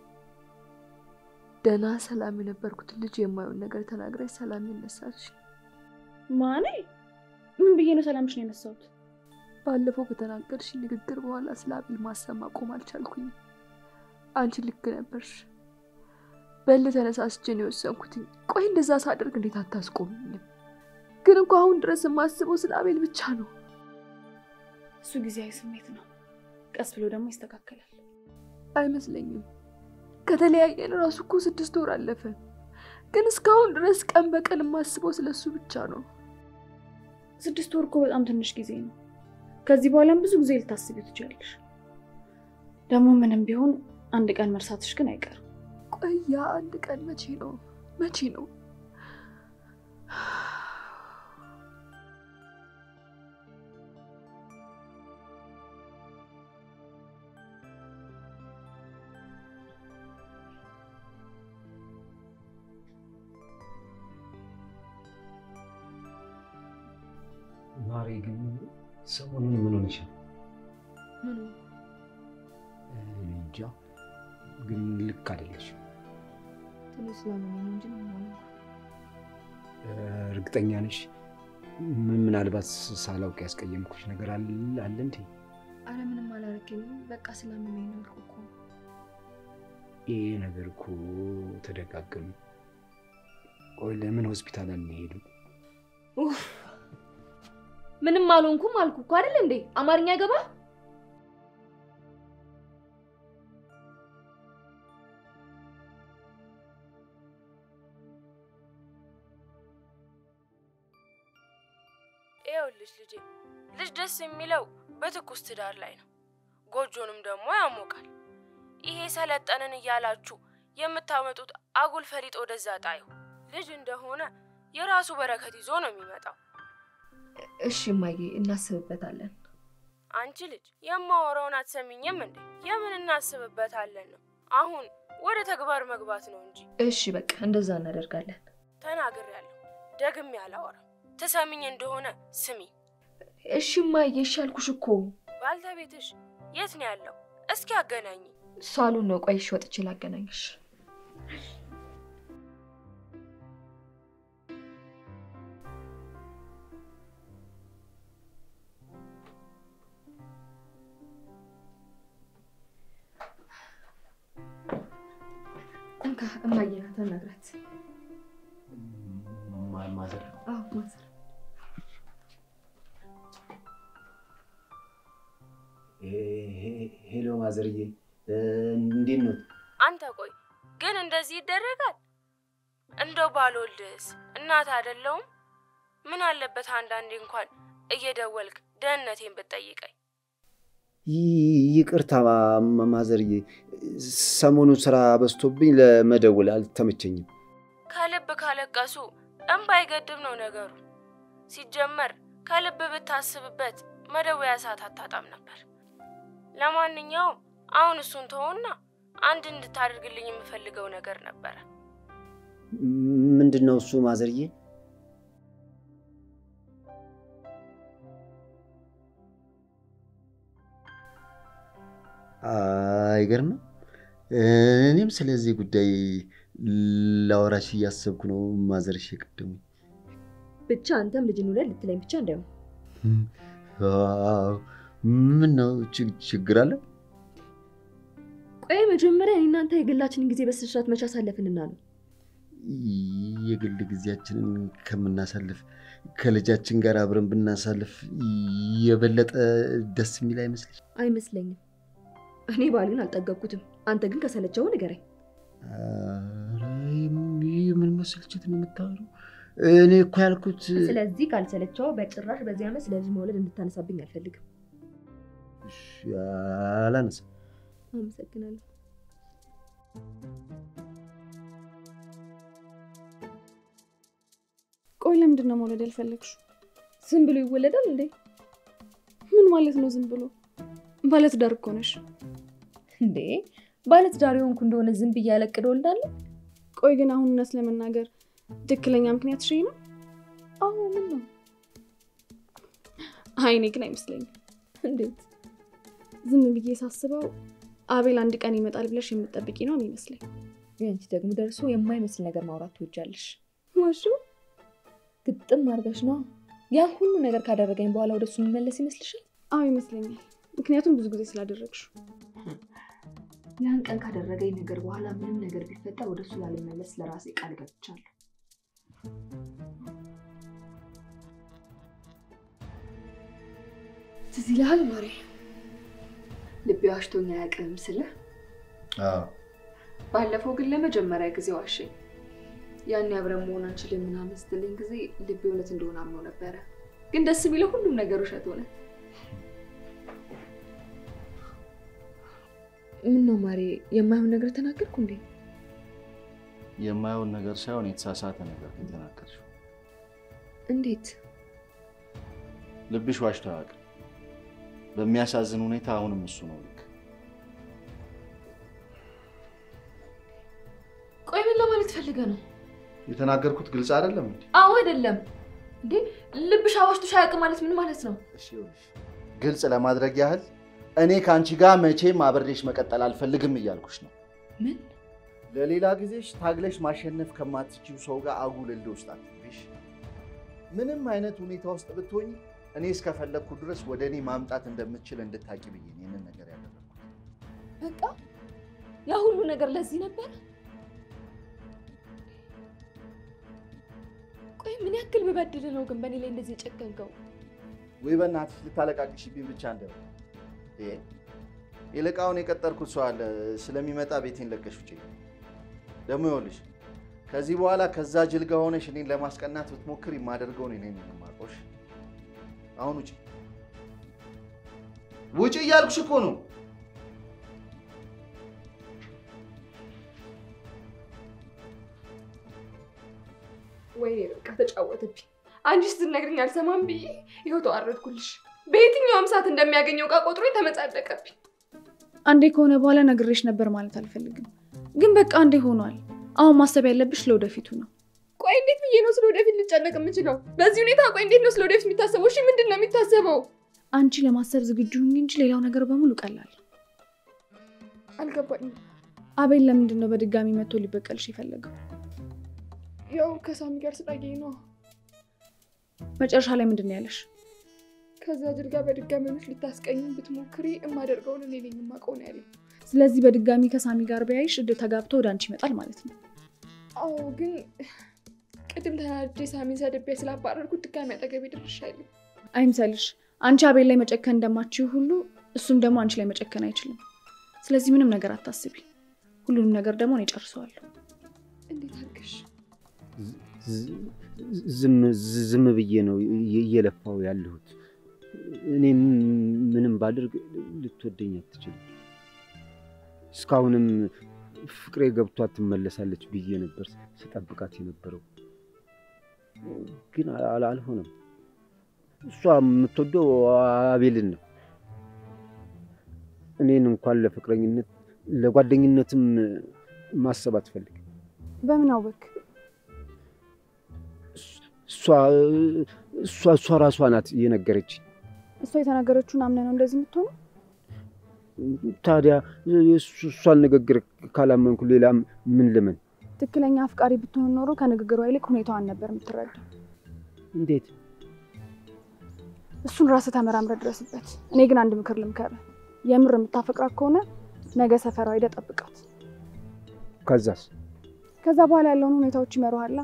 ደህና ሰላም የነበርኩት ልጅ የማየውን ነገር ተናግራች ሰላም ይነሳች። ማኔ ምን ብዬ ነው ሰላምሽን የነሳሁት? ባለፈው ከተናገርሽ ንግግር በኋላ ስለ አቤል ማሰብ ማቆም አልቻልኩኝም። አንቺ ልክ ነበርሽ። በል ተነሳስቼ ነው የወሰንኩትኝ። ቆይ እንደዛ ሳደርግ እንዴት አታስቆምኝም? ግን እኮ አሁን ድረስ የማስበው ስለ አቤል ብቻ ነው። እሱ ጊዜያዊ ስሜት ነው። ቀስ ብሎ ደግሞ ይስተካከላል። አይመስለኝም። ከተለያየን ራሱ እኮ ስድስት ወር አለፈ። ግን እስካሁን ድረስ ቀን በቀን የማስበው ስለ እሱ ብቻ ነው። ስድስት ወር እኮ በጣም ትንሽ ጊዜ ነው። ከዚህ በኋላም ብዙ ጊዜ ልታስቢ ትችላለሽ። ደግሞ ምንም ቢሆን አንድ ቀን መርሳትሽ ግን አይቀርም። ቆይ ያ አንድ ቀን መቼ ነው? መቼ ነው? ማሪ ግን ሰሞኑን ምን ሆነሻል? ምኑ እኔ እንጃ ግን ልክ አይደለሽም። ትንሽ ስላመመኝ ነው እንጂ ምንም አልሆንኩም። እርግጠኛ ነሽ? ምን- ምናልባት ሳላውቅ ያስቀየምኩሽ ነገር አለ አለ እንዴ? አረ ምንም አላረገኝም። በቃ ስላመመኝ ነው ያልኩህ እኮ። ይሄ ነገር እኮ ተደጋገሙ። ቆይ ለምን ሆስፒታል አንሄድም? ኡፍ! ምንም አልሆንኩም አልኩ እኮ አይደል እንዴ? አማርኛ ገባ? ይኸውልሽ ልጄ፣ ልጅ ደስ የሚለው በትኩስ ትዳር ላይ ነው። ጎጆንም ደግሞ ያሞቃል። ይሄ ሰለጠንን እያላችሁ የምታመጡት አጉል ፈሊጥ ወደዛ ጣዩ። ልጅ እንደሆነ የራሱ በረከት ይዞ ነው የሚመጣው። እሺ እማዬ፣ እናስብበታለን። አንቺ ልጅ የማወራውን አትሰሚኝም እንዴ? የምን እናስብበታለን ነው? አሁን ወደ ተግባር መግባት ነው እንጂ እሺ በቃ እንደዛ እናደርጋለን። ተናግሬያለሁ። ደግሜ አላወራም። ትሰሚኝ እንደሆነ ስሚ። እሺ እማዬ፣ እሺ አልኩሽ እኮ። ባልተቤትሽ የት ነው ያለው? እስኪ አገናኝ። ሳሎን ነው። ቆይ እሺ፣ ወጥቼ ላገናኝሽ። እንካ እማዬ ናት፣ አናግራት። ማ- ማዘር አዎ ማዘር ሄ- ሄ- ሄሎ ማዘርዬ፣ እ፣ እንዴት ነው? አንተ ቆይ ግን እንደዚህ ይደረጋል? እንደው ባልወልድስ እናት አይደለሁም? ምን አለበት አንዳንዴ እንኳን እየደወልክ ደህንነቴን ብትጠይቀኝ። ይ- ይቅርታ ማ- ማዘርዬ፣ ሰሞኑን ስራ በዝቶብኝ ለመደወል አልተመቸኝም። ከልብ ካለቀሱ እምባ አይገድም ነው ነገሩ። ሲጀመር ከልብ ብታስብበት መደወያ ሰዓት አታጣም ነበር። ለማንኛውም አሁን እሱን ተውና አንድ እንድታደርግልኝ የምፈልገው ነገር ነበረ። ምንድን ነው እሱ ማዘርዬ? አይገርምም። እኔም ስለዚህ ጉዳይ ላወራሽ እያሰብኩ ነው ማዘርሽ የቀደሙኝ። ብቻ አንተም ልጅን ውለድ ልትለኝ ብቻ እንዳይሆን። አዎ፣ ምን ነው ችግ- ችግር አለ? ቆይ መጀመሪያ እኔ እናንተ የግላችንን ጊዜ በስነስርዓት መቼ አሳለፍንና ነው? የግል ጊዜያችንን ከምናሳልፍ ከልጃችን ጋር አብረን ብናሳልፍ የበለጠ ደስ የሚል አይመስልሽ? አይመስለኝም። እኔ ባሉን አልጠገብኩትም። አንተ ግን ከሰለቸው ንገረኝ። ኧረ የምን መሰልቸት ነው የምታወሪው? እኔ እኮ ያልኩት ስለዚህ ካልሰለቸው በጭራሽ በዚህ ዓመት ስለ ልጅ መውለድ እንድታነሳብኝ አልፈልግም። እሺ፣ አላነሳም። አመሰግናለሁ። ቆይ ለምንድን ነው መውለድ ያልፈለግሽው? ዝም ብሎ ይወለዳል እንዴ? ምን ማለት ነው ዝም ብሎ? ባለትዳር እኮ ነሽ። እንዴ ባለትዳር የሆንኩ እንደሆነ ዝም ብዬ ያለቅድ ወልዳለሁ? ቆይ ግን አሁን እውነት ለመናገር ትክክለኛ ምክንያት ሽ ነው? አዎ ምን ነው? አይ እኔ ግን አይመስለኝም። እንዴት? ዝም ብዬ ሳስበው አቤል አንድ ቀን ይመጣል ብለሽ የምትጠብቂ ነው የሚመስለኝ። አንቺ ደግሞ ደርሶ የማይመስል ነገር ማውራት ትወጃለሽ። ዋሹ ግጥም አድርገሽ ነው ያ ሁሉ ነገር ካደረገኝ በኋላ ወደሱ የሚመለስ ይመስልሻል? አዎ ይመስለኛል። ምክንያቱም ብዙ ጊዜ ስላደረግሽው። ያን ቀን ካደረገኝ ነገር በኋላ ምንም ነገር ቢፈጠር ወደሱ ላለመለስ ለራሴ ቃል ገብቻለሁ። ትዝ ይልሃል ማሬ፣ ልቤ ዋሽቶኝ አያውቅም ስልህ፣ አዎ ባለፈው ግን ለመጀመሪያ ጊዜ ዋሸኝ። ያኔ አብረን መሆን አንችልም ምናምን ስትለኝ ጊዜ ልቤ እውነት እንደሆነ አምኖ ነበረ። ግን ደስ የሚለው ሁሉም ነገር ውሸት ሆነ። ምን ነው ማሬ፣ የማይሆን ነገር ተናገርኩ እንዴ? የማየውን ነገር ሳይሆን የተሳሳተ ነገር ነው የተናገርሽው። እንዴት? ልብሽ ዋሽቶ አያውቅም። በሚያሳዝን ሁኔታ አሁንም እሱ ነው ልክ። ቆይ ምን ለማለት ፈልገ ነው? የተናገርኩት ግልጽ አይደለም እንዴ? አዎ አይደለም እንዴ? ልብሽ አዋሽቶሽ አያውቅም ማለት ምን ማለት ነው? እሺ ይኸውልሽ፣ ግልጽ ለማድረግ ያህል እኔ ከአንቺ ጋር መቼም አብሬሽ መቀጠል አልፈልግም እያልኩሽ ነው። ምን? ለሌላ ጊዜሽ ታግለሽ ማሸነፍ ከማትችው ሰው ጋር አጉል እልህ ውስጥ አትግቢሽ። ምንም አይነት ሁኔታ ውስጥ ብትሆኝ እኔ እስከፈለግኩ ድረስ ወደ እኔ ማምጣት እንደምትችል እንድታቂ ብዬ ነው ይህንን ነገር ያደረግኩት። በቃ ያ ሁሉ ነገር ለዚህ ነበር? ቆይ ምን ያክል ብበድል ነው ግን በእኔ ላይ እንደዚህ የጨከንከው? ወይ በእናትሽ ልታለቃቅሽብኝ ብቻ እንደው ይሄ ይልቃውን የቀጠርኩት ሰው አለ ስለሚመጣ ቤቴን ለቀሽ ውጪ። ደግሞ ይኸውልሽ ከዚህ በኋላ ከዛ ጅል ጋር ሆነሽ እኔን ለማስቀናት ብትሞክር የማደርገውን እኔ ነኝ የማውቀው። እሺ? አሁን ውጪ ውጪ እያልኩሽ እኮ ነው። ወይኔ በቃ ተጫወተብኝ። አንቺ ስትነግሪኝ አልሰማም ብዬ ይኸው ተዋረድኩልሽ። በየትኛውም ሰዓት እንደሚያገኘው ዕቃ ቆጥሮኝ ተመጻደቀብኝ። አንዴ ከሆነ በኋላ ነግሬሽ ነበር ማለት አልፈልግም፣ ግን በቃ አንዴ ሆኗል። አሁን ማሰብ ያለብሽ ለወደፊቱ ነው። ቆይ እንዴት ብዬ ነው ስለ ወደፊት ልጨነቅ የምችለው? በዚህ ሁኔታ ቆይ እንዴት ነው ስለ ወደፊት የሚታሰበው? እሺ ምንድን ነው የሚታሰበው? አንቺ ለማሰብ ዝግጁ ሁኚ እንጂ ሌላው ነገር በሙሉ ቀላል። አልገባኝም። አቤል ለምንድን ነው በድጋሚ መጥቶ ሊበቀልሽ የፈለገው? ያው ከሳሚ ጋር ስላየኝ ነው። መጨረሻ ላይ ምንድን ነው ያለሽ? ከዛ ጅል ጋር በድጋሚ ሆነሽ ልታስቀኝ ብትሞክሪ የማደርገውን እኔ ነኝ የማውቀው ነው ያለኝ። ስለዚህ በድጋሚ ከሳሚ ጋር ቢያይሽ እድ ተጋብቶ ወደ አንቺ ይመጣል ማለት ነው። አዎ ግን ቅድም ተናድጄ ሳሚን ሰድቤ ስላባረርኩት ድጋሚ አጠገቤ ድርሻ አይልም። አይምሰልሽ። አንቺ አቤል ላይ መጨከን እንደማችው ሁሉ እሱም ደግሞ አንቺ ላይ መጨከን አይችልም። ስለዚህ ምንም ነገር አታስቢ። ሁሉንም ነገር ደግሞ እኔ ጨርሰዋለሁ። እንዴት አድርገሽ? ዝም ዝም ብዬ ነው እየለፋው ያለሁት። እኔ ምንም ባድርግ ልትወደኝ አትችልም። እስካሁንም ፍቅሬ ገብቷት ትመለሳለች ብዬ ነበር ስጠብቃት የነበረው፣ ግን አል- አልሆነም። እሷ የምትወደው አቤልን ነው። እኔን እንኳን ለፍቅረኝነት ለጓደኝነትም ማሰብ አትፈልግም። በምን አወክ? እሷ እሷ እሷ ራሷ ናት የነገረች። እሷ የተናገረችውን አምነህ ነው እንደዚህ የምትሆነው? ታዲያ የእሱ- እሷን ንግግር ካላመንኩ ሌላ ምን ልመን? ትክክለኛ አፍቃሪ ብትሆን ኖሮ ከንግግሯ ይልቅ ሁኔታዋን ነበር የምትረዳው። እንዴት? እሱን ራስህ ተመራምረህ ድረስበት። እኔ ግን አንድ ምክር ልምከርህ። የምር የምታፈቅራት ከሆነ ነገ ሰፈሯ ሄደህ ጠብቃት። ከዛስ? ከዛ በኋላ ያለውን ሁኔታዎች ይመሩሃላ።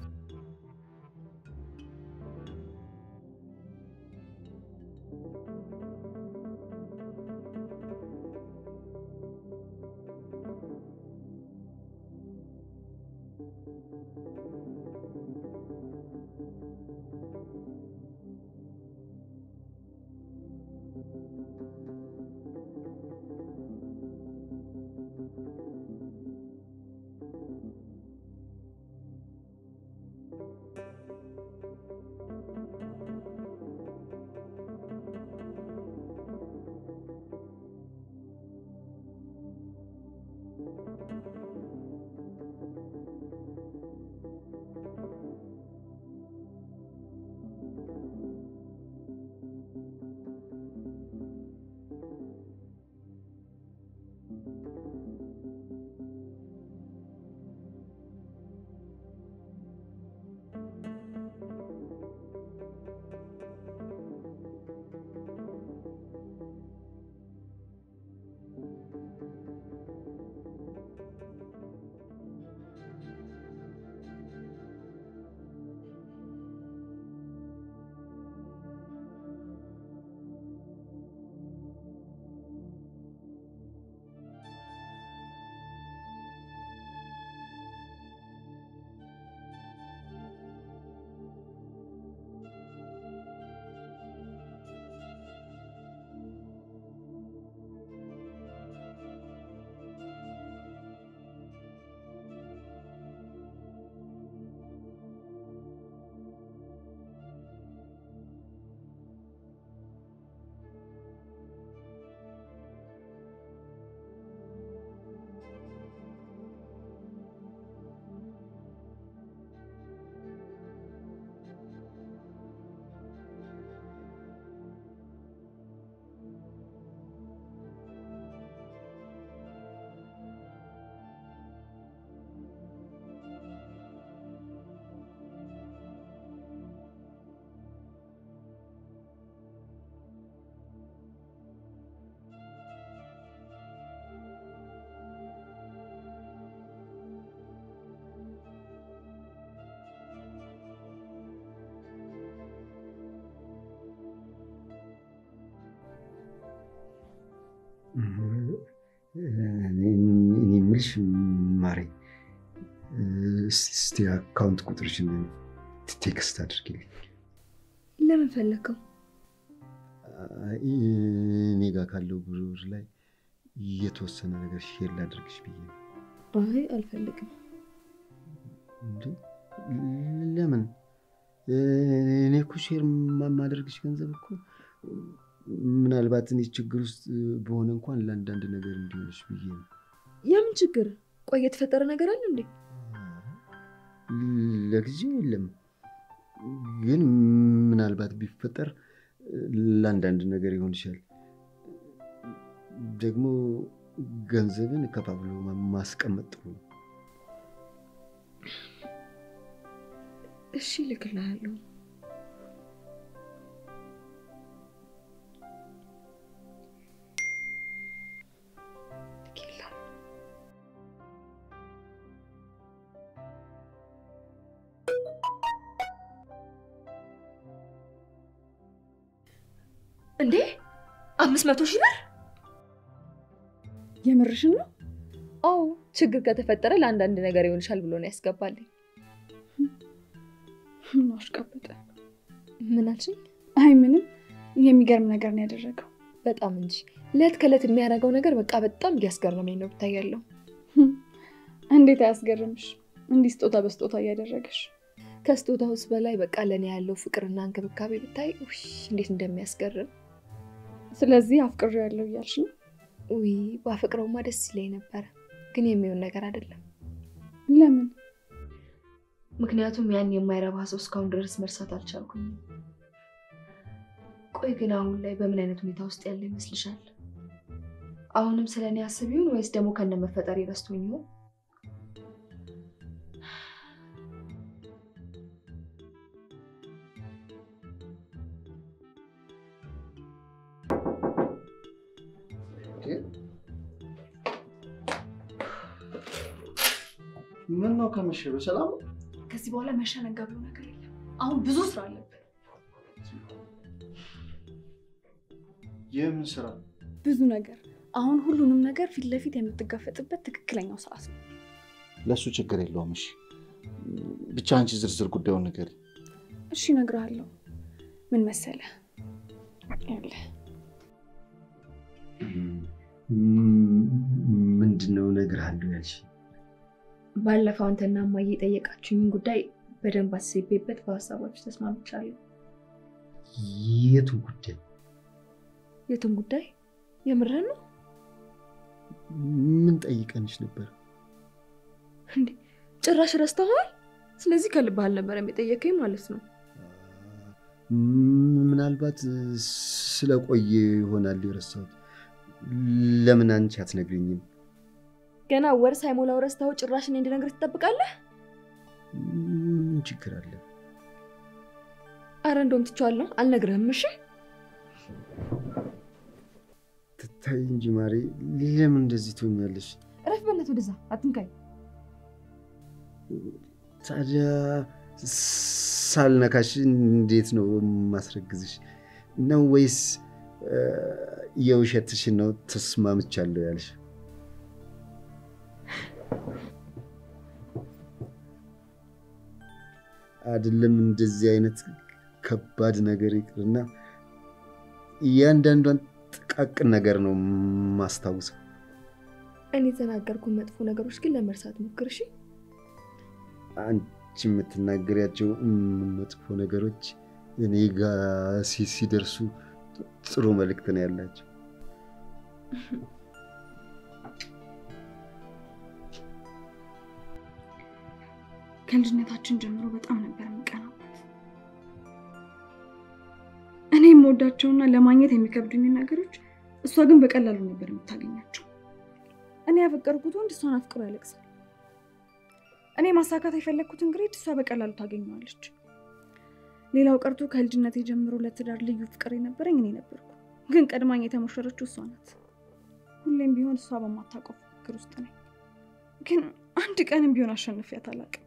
እኔ የምልሽ ማሬ፣ እስቲ አካውንት ቁጥርሽን ቴክስት አድርጊልኝ። ለምን ፈለግከው? አይ፣ እኔ ጋር ካለው ብር ላይ የተወሰነ ነገር ሼር ላድርግሽ ብዬ ነው። አይ አልፈልግም። እንዴ ለምን? እኔ እኮ ሼር የማደርግሽ ገንዘብ እኮ ምናልባት እኔ ችግር ውስጥ በሆነ እንኳን ለአንዳንድ ነገር እንዲሆንሽ ብዬ ነው። የምን ችግር? ቆይ የተፈጠረ ነገር አለ እንዴ? ለጊዜው የለም፣ ግን ምናልባት ቢፈጠር ለአንዳንድ ነገር ይሆንሻል። ደግሞ ገንዘብን ከፋፍሎ ማስቀመጥ ጥሩ ነው። እሺ እልክልሃለሁ። እንዴ አምስት መቶ ሺህ ብር የምርሽን ነው? አዎ ችግር ከተፈጠረ ለአንዳንድ ነገር ይሆንሻል ብሎ ነው ያስገባልኝ። ምን አሽቃበጠ? ምን አልሽኝ? አይ ምንም። የሚገርም ነገር ነው ያደረገው። በጣም እንጂ ለት ከእለት የሚያደርገው ነገር በቃ በጣም እያስገረመኝ ነው ብታያለው። እንዴት አያስገርምሽ? እንዲህ ስጦታ በስጦታ እያደረገሽ ከስጦታውስ በላይ በቃ ለእኔ ያለው ፍቅርና እንክብካቤ ብታይ ውይ እንዴት እንደሚያስገርም። ስለዚህ አፍቅሬ ያለው እያልሽ ነው? ውይ ባፈቅረውማ ደስ ይለኝ ነበረ፣ ግን የሚሆን ነገር አይደለም። ለምን? ምክንያቱም ያን የማይረባ ሰው እስካሁን ድረስ መርሳት አልቻልኩኝም። ቆይ ግን አሁን ላይ በምን አይነት ሁኔታ ውስጥ ያለ ይመስልሻል? አሁንም ስለ እኔ አስብ ይሆን ወይስ ደግሞ ከነ መፈጠር ረስቶኝ ይሆን? ምን ነው ከመሸ በሰላም ነው? ከዚህ በኋላ መሸነጋ ብሎ ነገር የለም። አሁን ብዙ ስራ አለብን። የምን ስራ? ብዙ ነገር። አሁን ሁሉንም ነገር ፊት ለፊት የምትጋፈጥበት ትክክለኛው ሰዓት ነው። ለእሱ ችግር የለውም። እሺ ብቻ አንቺ ዝርዝር ጉዳዩን ነገር እሺ እነግርሃለሁ። ምን መሰለህ? ይኸውልህ ምንድን ነው እነግርሃለሁ ያልሽ? ባለፈው አንተና እማዬ የጠየቃችሁኝን ጉዳይ በደንብ አስቤበት በሀሳባችሁ ተስማምቻለሁ። የቱን ጉዳይ? የቱን ጉዳይ? የምርህን ነው? ምን ጠይቀንሽ ነበር? እንዴ ጭራሽ ረስተዋል? ስለዚህ ከልብህ አልነበረም የጠየቀኝ ማለት ነው። ምናልባት ስለቆየ ይሆናል የረሳሁት። ለምን አንቺ አትነግሪኝም? ገና ወር ሳይሞላው ረስተኸው ጭራሽ እኔ እንድነግርህ ትጠብቃለህ? ምን ችግር አለ? አረ እንደውም ትቼዋለሁ፣ አልነግርህም። እሺ ትታይ እንጂ ማሬ፣ ለምን እንደዚህ ትሆኛለሽ? እረፍ በእናትህ፣ ወደዛ አትንካኝ። ታዲያ ሳልነካሽ እንዴት ነው ማስረግዝሽ? ነው ወይስ የውሸትሽን ነው ተስማምቻለሁ ያልሽ? አይደለም እንደዚህ አይነት ከባድ ነገር ይቅርና እያንዳንዷን ጥቃቅን ነገር ነው ማስታውሰው። እኔ የተናገርኩ መጥፎ ነገሮች ግን ለመርሳት ሞክር እሺ። አንቺ የምትናገሪያቸው መጥፎ ነገሮች እኔ ጋ ሲደርሱ ጥሩ መልእክት ነው ያላቸው። ከልጅነታችን ጀምሮ በጣም ነበር የምቀናበት። እኔ የምወዳቸውና ለማግኘት የሚከብዱኝን ነገሮች እሷ ግን በቀላሉ ነበር የምታገኛቸው። እኔ ያፈቀርኩት ወንድ እሷን አፍቅሮ ያለቅሳል። እኔ ማሳካት የፈለግኩትን ግሬድ እሷ በቀላሉ ታገኘዋለች። ሌላው ቀርቶ ከልጅነቴ ጀምሮ ለትዳር ልዩ ፍቅር የነበረኝ እኔ ነበርኩ። ግን ቀድማኝ የተሞሸረችው እሷ ናት። ሁሌም ቢሆን እሷ በማታውቀው ፍክክር ውስጥ ነኝ። ግን አንድ ቀንም ቢሆን አሸንፊያት አላውቅም።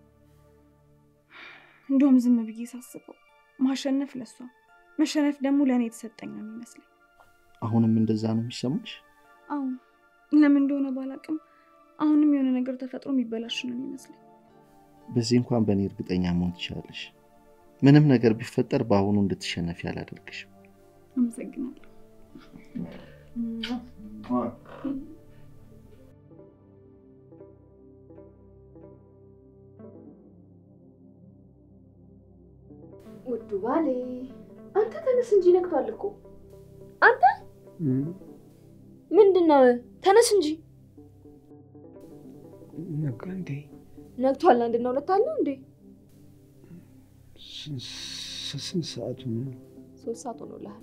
እንደውም ዝም ብዬ ሳስበው ማሸነፍ ለሷ መሸነፍ ደግሞ ለእኔ የተሰጠኝ ነው የሚመስለኝ። አሁንም እንደዛ ነው የሚሰማሽ? አዎ ለምን እንደሆነ ባላውቅም አሁንም የሆነ ነገር ተፈጥሮ የሚበላሽ ነው የሚመስለኝ። በዚህ እንኳን በእኔ እርግጠኛ መሆን ትችላለሽ። ምንም ነገር ቢፈጠር በአሁኑ እንድትሸነፊ አላደርግሽም። አመሰግናለሁ። ውዱ ባሌ አንተ ተነስ እንጂ ነግቷል እኮ። አንተ ምንድን ነው? ተነስ እንጂ ነጋ እንዴ? ነግቷል። አንድና ሁለት አለው እንዴ? ስንት ሰዓቱ ነው? ሶስት ሰዓት ሆኖልሃል።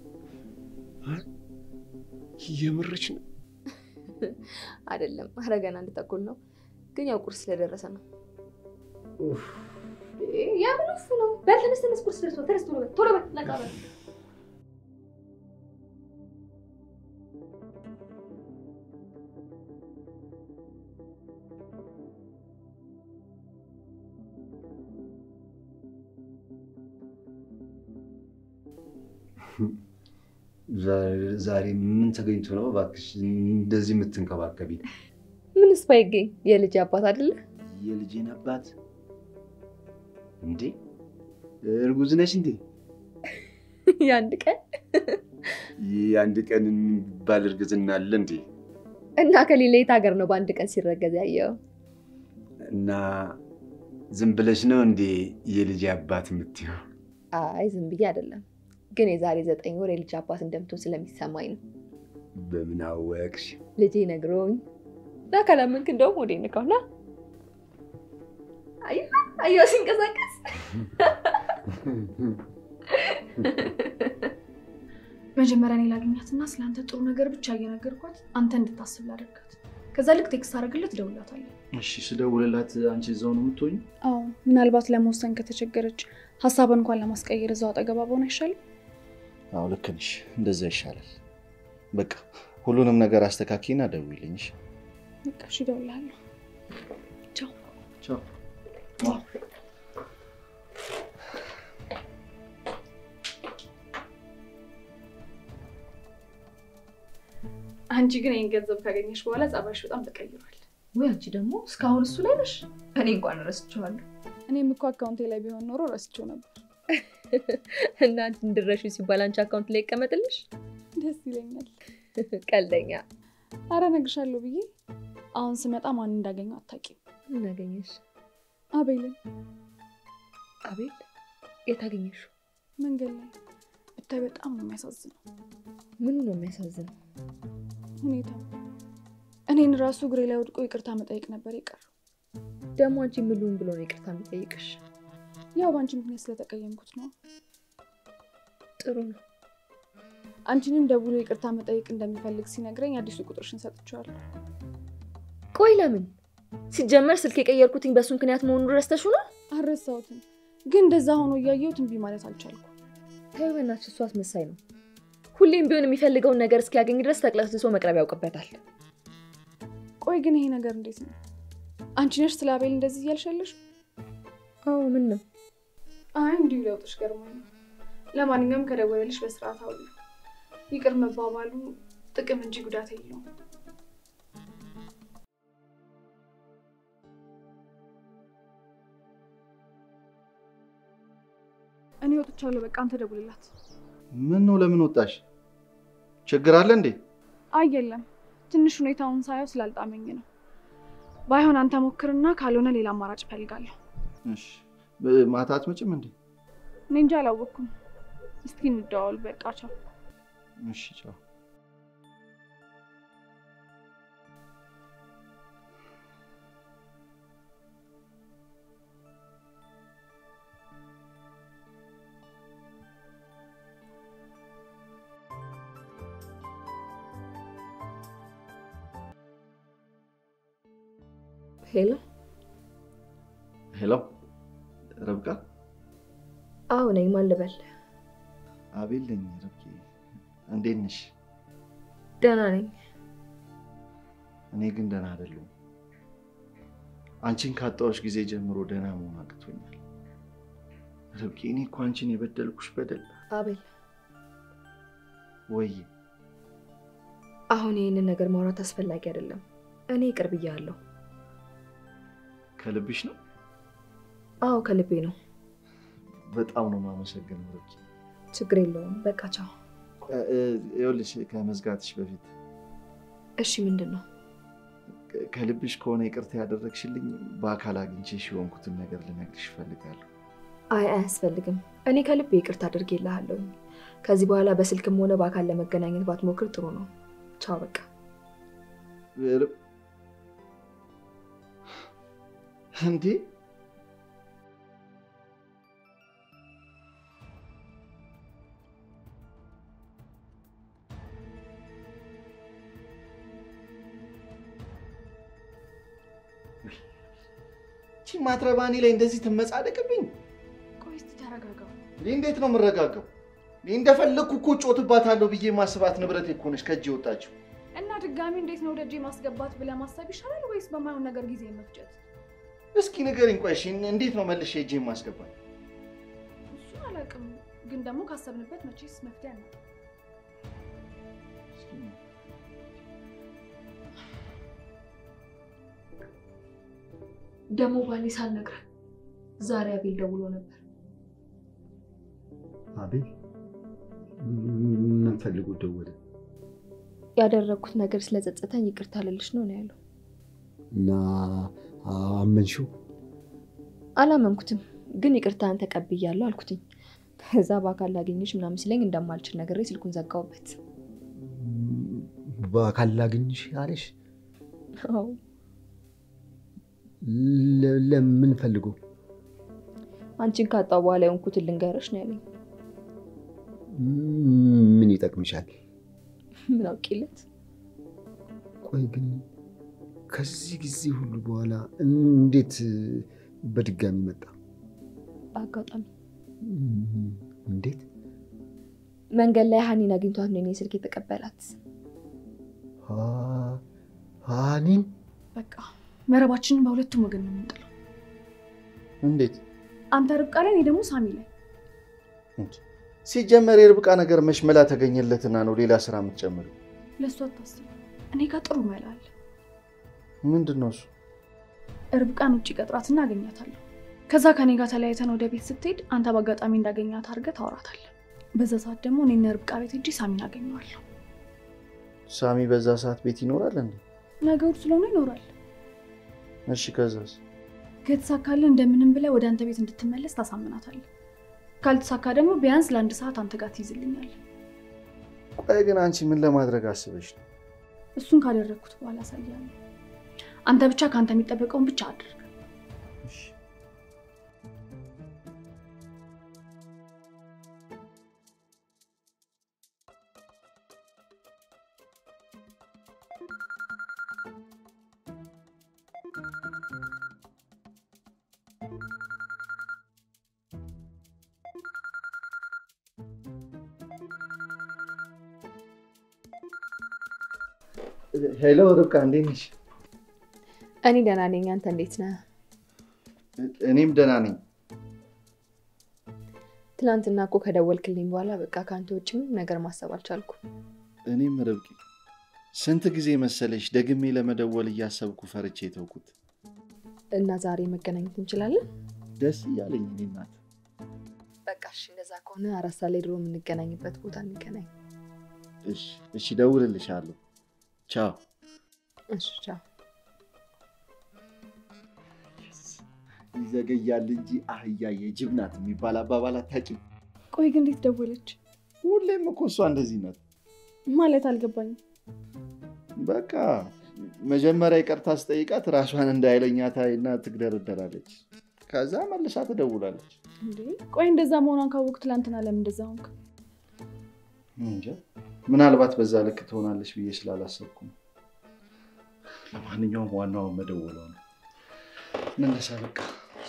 የምርች ነው? አይደለም፣ ኧረ ገና አንድ ተኩል ነው። ግን ያው ቁርስ ስለደረሰ ነው። የምን ውፍ ነው? በል ተነስ፣ ተነስ፣ ቁርስ ደርሷል። ተነስ፣ ቶሎ በል፣ ቶሎ በል፣ ነቃ በል። ዛሬ ምን ተገኝቶ ነው እባክሽ እንደዚህ የምትንከባከቢ? ምንስ ባይገኝ የልጅ አባት አይደለ? የልጄን አባት እንዴ? እርጉዝ ነሽ እንዴ? የአንድ ቀን የአንድ ቀን የሚባል እርግዝና አለ እንዴ? እና ከሌላ የት ሀገር ነው በአንድ ቀን ሲረገዝ ያየው? እና ዝም ብለሽ ነው እንዴ የልጅ አባት የምትይው? አይ ዝም ብዬ አይደለም፣ ግን የዛሬ ዘጠኝ ወር የልጅ አባት እንደምትሆን ስለሚሰማኝ ነው። በምን አወቅሽ? ልጄ ነግሮኝ እና ካላመንክ እንደውም ወደ ንካውና አየሁ ሲንቀሳቀስ መጀመሪያ እኔ ላገኛትና ስለ አንተ ጥሩ ነገር ብቻ እየነገርኳት አንተ እንድታስብ ላደርጋት። ከዛ ልክ ቴክስት አደርግለት እደውልላታለሁ። እሺ፣ ስደውልላት አንቺ እዛው ነው የምትሆኝ? አዎ፣ ምናልባት ለመወሰን ከተቸገረች ሀሳቧን እንኳን ለማስቀየር እዛው አጠገባ በሆነ አይሻልም? አዎ ልክ ነሽ፣ እንደዛ ይሻላል። በቃ ሁሉንም ነገር አስተካኪና ደውይልኝ። እሺ? በቃ እሺ፣ እደውልልሃለሁ። ቻው ቻው። አንቺ ግን ይህን ገንዘብ ካገኘሽ በኋላ ጸባይሽ በጣም ተቀይሯል። ወይ አንቺ ደግሞ እስካሁን እሱ ላይ ነሽ። እኔ እንኳን ረስቼዋለሁ። እኔም እኮ አካውንቴ ላይ ቢሆን ኖሮ ረስቼው ነበር። እና አንቺ እንድረሹ ሲባል አንቺ አካውንት ላይ ይቀመጥልሽ? ደስ ይለኛል። ቀልደኛ። አረ እነግርሻለሁ ብዬ አሁን ስመጣ ማን እንዳገኘው አታውቂም። ምን አገኘሽ? አቤልን። አቤል? የት አገኘሽው? መንገድ ላይ ብታይ በጣም ነው የሚያሳዝነው። ምኑ ነው የሚያሳዝነው? ሁኔታው እኔን ራሱ እግሬ ላይ ወድቆ ይቅርታ መጠየቅ ነበር የቀረው። ደግሞ አንቺ ምሉን ብሎ ነው ይቅርታ የሚጠይቅሽ? ያው በአንቺ ምክንያት ስለተቀየምኩት ነው። ጥሩ ነው። አንቺንም ደውሎ ይቅርታ መጠየቅ እንደሚፈልግ ሲነግረኝ አዲሱ ቁጥርሽን ሰጥቼዋለሁ። ቆይ ለምን? ሲጀመር ስልክ የቀየርኩትኝ በእሱ ምክንያት መሆኑን ረስተሽው ነው? አልረሳሁትም፣ ግን እንደዛ ሆኖ እያየሁት እምቢ ማለት አልቻልኩም። ተይው በእናትሽ፣ እሱ አስመሳይ ነው። ሁሌም ቢሆን የሚፈልገውን ነገር እስኪያገኝ ድረስ ተቅለስልሶ መቅረብ ያውቅበታል። ቆይ ግን ይሄ ነገር እንዴት ነው? አንቺ ነሽ ስለ አቤል እንደዚህ እያልሻለሽ? አዎ። ምን ነው? አይ እንዲሁ ለውጥሽ ገርሞኝ ነው። ለማንኛውም ከደወለልሽ በስርዓት አውሉ። ይቅር መባባሉ ጥቅም እንጂ ጉዳት የለውም። እኔ ወጥቻለሁ። በቃ አንተ ደውልላት። ምን ነው? ለምን ወጣሽ? ችግር አለ እንዴ? አይ የለም፣ ትንሽ ሁኔታውን ሳየው ስላልጣመኝ ነው። ባይሆን አንተ ሞክርና ካልሆነ ሌላ አማራጭ እፈልጋለሁ። እሺ፣ ማታ አትመጭም እንዴ? እኔ እንጃ አላወቅኩም። እስኪ እንደዋወል። በቃ ቻው። እሺ፣ ቻው። ሄሎ ሄሎ፣ ረብቃ? አዎ ነኝ። ማን ልበል? አቤል ነኝ። ረብቄ፣ እንዴት ነሽ? ደህና ነኝ። እኔ ግን ደህና አይደለሁም። አንቺን ካጣሁሽ ጊዜ ጀምሮ ደህና መሆን አቅቶኛል። ረብቄ፣ እኔ እኮ አንቺን የበደልኩሽ በደል አቤል፣ ወይ አሁን ይህንን ነገር ማውራት አስፈላጊ አይደለም። እኔ ይቅር ብያለሁ። ከልብሽ ነው? አዎ ከልቤ ነው። በጣም ነው የማመሰግነው ረብቄ። ችግር የለውም። በቃ ቻው። ይኸውልሽ ከመዝጋትሽ በፊት እሺ፣ ምንድን ነው? ከልብሽ ከሆነ ይቅርታ ያደረግሽልኝ በአካል አግኝቼሽ የሆንኩትን ነገር ልነግርሽ እፈልጋለሁ። አይ አያስፈልግም። እኔ ከልቤ ይቅርታ አድርጌልሃለሁ። ከዚህ በኋላ በስልክም ሆነ በአካል ለመገናኘት ባትሞክር ጥሩ ነው። ቻው በቃ። እንዴ ቺ ማትረባኒ ላይ እንደዚህ ትመጻደቅብኝ? ቆይ እስኪ ተረጋጋ። እንዴት ነው የምረጋጋው? እንደፈለግኩ እኮ ጮትባታለሁ ብዬ ማስባት ንብረት እኮ ነች ከእጅ የወጣችው። እና ድጋሚ እንዴት ነው ደጄ ማስገባት ብለህ ማሰብ ይሻላል ወይስ በማይሆን ነገር ጊዜ መፍጨት? እስኪ ንገሪኝ። ቆይ እሺ፣ እንዴት ነው መልሼ እጄ ማስገባት? እሱን አላውቅም፣ ግን ደግሞ ካሰብንበት መቼስ መፍትሄ አለ። ደግሞ ባሌ ሳልነግረህ ዛሬ አቤል ደውሎ ነበር። አቤል ምን ፈልጎ ደወለ? ያደረግኩት ነገር ስለጸጸተኝ ይቅርታ ልልሽ ነው ነው ያለው። እና አመንሽው? አላመንኩትም፣ ግን ይቅርታን ተቀብያለሁ አልኩትኝ። ከዛ በአካል ላገኝሽ ምናምን ሲለኝ እንደማልችል ነግሬ ስልኩን ዘጋውበት። በአካል ላገኝሽ አለሽ? አዎ ለ- ለምን ፈልጎ? አንቺን ካጣው በኋላ የሆንኩትን ልንገርሽ ነው ያለኝ። ምን ይጠቅምሻል? ምን አውቂለት? ቆይ ግን ከዚህ ጊዜ ሁሉ በኋላ እንዴት በድጋሚ መጣ? በአጋጣሚ እንዴት? መንገድ ላይ ሀኒን አግኝቷት ነው የኔ ስልክ የተቀበላት። ሀ- ሀኒን በቃ መረባችንን በሁለቱም ወገን ነው የምንጥለው። እንዴት አንተ ርብቃ ላይ፣ እኔ ደግሞ ሳሚ ላይ። ሲጀመር የርብቃ ነገር መች መላ ተገኘለትና ነው ሌላ ስራ የምትጨምሪው? ለእሱ አታስብ፣ እኔ ጋር ጥሩ መላ አለ። ምንድን ነው እሱ? ርብቃን ውጭ ቀጥራትና አገኛታለሁ። ከዛ ከኔ ጋር ተለያይተን ወደ ቤት ስትሄድ አንተ በአጋጣሚ እንዳገኛት አድርገህ ታወራታለህ። በዛ ሰዓት ደግሞ እኔና ርብቃ ቤት ሄጄ ሳሚን አገኘዋለሁ። ሳሚ በዛ ሰዓት ቤት ይኖራል እንዴ? ነገሩ ስለሆነ ይኖራል። እሺ ከዛስ? ከተሳካልህ እንደምንም ብለህ ወደ አንተ ቤት እንድትመለስ ታሳምናታለህ። ካልተሳካ ደግሞ ቢያንስ ለአንድ ሰዓት አንተ ጋር ትይዝልኛለህ። ቆይ ግን አንቺ ምን ለማድረግ አስበሽ ነው? እሱን ካደረግኩት በኋላ አሳያለሁ። አንተ ብቻ ከአንተ የሚጠበቀውን ብቻ አድርግ። ሄሎ ርብቃ፣ እንዴት ነሽ? እኔ ደህና ነኝ። አንተ እንዴት ነህ? እኔም ደህና ነኝ። ትናንትና እኮ ከደወልክልኝ በኋላ በቃ ከአንተ ውጭ ምንም ነገር ማሰብ አልቻልኩም። እኔም ርብቃ፣ ስንት ጊዜ መሰለሽ ደግሜ ለመደወል እያሰብኩ ፈርቼ የተውኩት። እና ዛሬ መገናኘት እንችላለን? ደስ እያለኝ እኔ እናት። በቃ እሺ፣ እንደዛ ከሆነ አራት ሰዓት ላይ ድሮ የምንገናኝበት ቦታ እንገናኝ። እሺ፣ እሺ፣ እደውልልሻለሁ። ቻው። እሺ፣ ቻው። ይዘገያል እንጂ አህያ የጅብ ናት የሚባል አባባል አታውቂም? ቆይ ግን እንዴት ደወለች? ሁሌም እኮ እሷ እንደዚህ ናት። ማለት አልገባኝም። በቃ መጀመሪያ ይቅርታ ስጠይቃት ራሷን እንደ ኃይለኛ ታይና ትግደረደራለች። ከዛ መልሳ ትደውላለች። እንዴ ቆይ እንደዛ መሆኗን ካወቅኩ ትላንትና ለምን እንደዛ ሆንክ? እንጃ ምናልባት በዛ ልክ ትሆናለች ብዬ ስላላሰብኩ ነው። ለማንኛውም ዋናውን መደወሏ ነው። እንነሳ በቃ።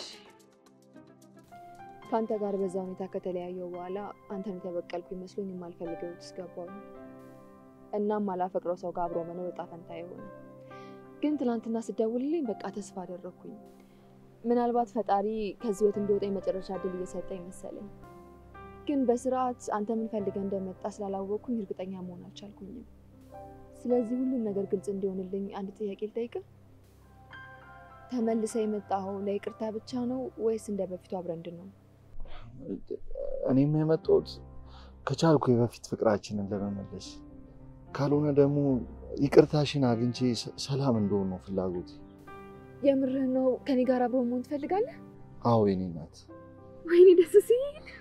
ከአንተ ጋር በዛ ሁኔታ ከተለያየው በኋላ አንተን የተበቀልኩ ይመስሎኝ የማልፈልገው ውስጥ ገባሁ። እናም አላፈቅረው ሰው ጋር አብሮ መኖር ዕጣ ፈንታ የሆነ ግን ትናንትና ስደውልልኝ በቃ ተስፋ አደረግኩኝ። ምናልባት ፈጣሪ ከዚህ ህይወት እንደወጣ የመጨረሻ እድል እየሰጠኝ መሰለኝ። ግን በስርዓት አንተ ምን ፈልገህ እንደመጣ ስላላወቅኩኝ እርግጠኛ መሆን አልቻልኩኝም። ስለዚህ ሁሉም ነገር ግልጽ እንዲሆንልኝ አንድ ጥያቄ ልጠይቅህ። ተመልሰ የመጣኸው ለይቅርታ ብቻ ነው ወይስ እንደ በፊቱ አብረን እንድንሆን? እኔም የመጣሁት ከቻልኩ የበፊት ፍቅራችንን ለመመለስ ካልሆነ ደግሞ ይቅርታሽን አግኝቼ ሰላም እንደሆን ነው ፍላጎት። የምርህ ነው? ከኔ ጋር አብሮ መሆን ትፈልጋለህ? አዎ የኔ ናት። ወይኔ ደስ ሲል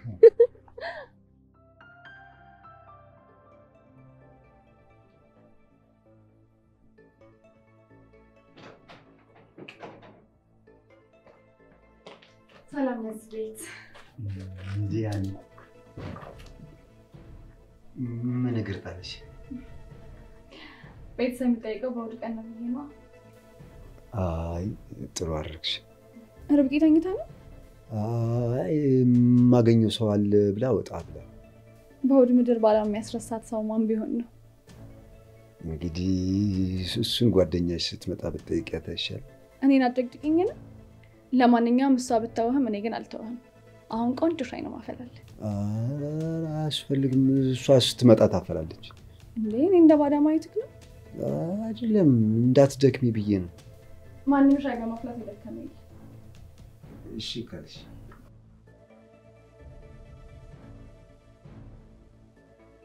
ሰላም ለዚህ ቤት እንዲህ ያኔ ምን እግር ጣለሽ? ቤተሰብ የሚጠይቀው በእሑድ ቀን ነው ብዬ ነዋ። አይ ጥሩ አደረግሽ። ርብቃ ተኝታ ነው? አይ የማገኘው ሰው አለ ብላ ወጣ ብላ በእሑድ ምድር ባላ የሚያስረሳት ሰው ማን ቢሆን ነው? እንግዲህ እሱን ጓደኛሽ ስትመጣ ብትጠይቂያት አይሻልም? እኔን አጨቅጭቅኝ ነው። ለማንኛውም እሷ ብታወህም እኔ ግን አልተወህም። አሁን ቆንጆ ሻይ ነው ማፈላለ። ኧረ አያስፈልግም። እሷ ስትመጣ ታፈላለች። እንዴ እኔ እንደ ባዳ ማየትክ ነው? አይደለም እንዳትደክሚ ብዬ ነው። ማንም ሻይ በማፍላት የደከመኝ እሺ ካልሽ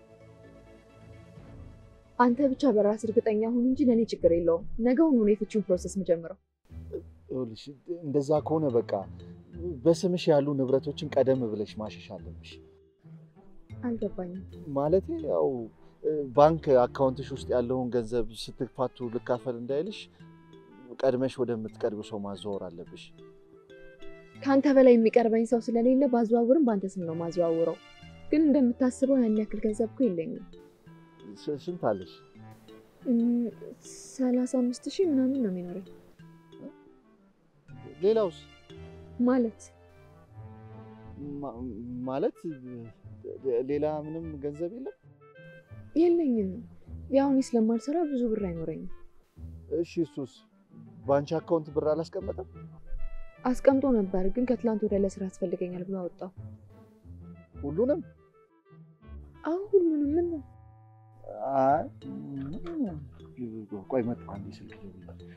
አንተ ብቻ በራስ እርግጠኛ ሁን እንጂ ለእኔ ችግር የለውም። ነገውኑ ነው የፍቺውን ፕሮሰስ መጀመረው። ይኸውልሽ እንደዛ ከሆነ በቃ በስምሽ ያሉ ንብረቶችን ቀደም ብለሽ ማሸሽ አለብሽ። አልገባኝም። ማለቴ ያው ባንክ አካውንትሽ ውስጥ ያለውን ገንዘብ ስትፋቱ ልካፈል እንዳይልሽ ቀድመሽ ወደምትቀርቢው ሰው ማዘዋወር አለብሽ። ከአንተ በላይ የሚቀርበኝ ሰው ስለሌለ ባዘዋውርም በአንተ ስም ነው ማዘዋውረው። ግን እንደምታስበው ያን ያክል ገንዘብ እኮ የለኝም። ስ- ስንት አለሽ? እም፣ ሰላሳ አምስት ሺህ ምናምን ነው የሚኖረኝ። ሌላውስ ማለት ማ- ማለት ሌላ ምንም ገንዘብ የለም? የለኝም። ያው እኔ ስለማልሰራ ብዙ ብር አይኖረኝም። እሺ እሱስ በአንቺ አካውንት ብር አላስቀመጠም? አስቀምጦ ነበር፣ ግን ከትላንት ወደ ለስራ ያስፈልገኛል ብሎ አወጣው። ሁሉንም? አሁን ሁሉንም ምን ነው አይ ቆይ መጣሁ አንዴ ስልክ ልደውልልሽ።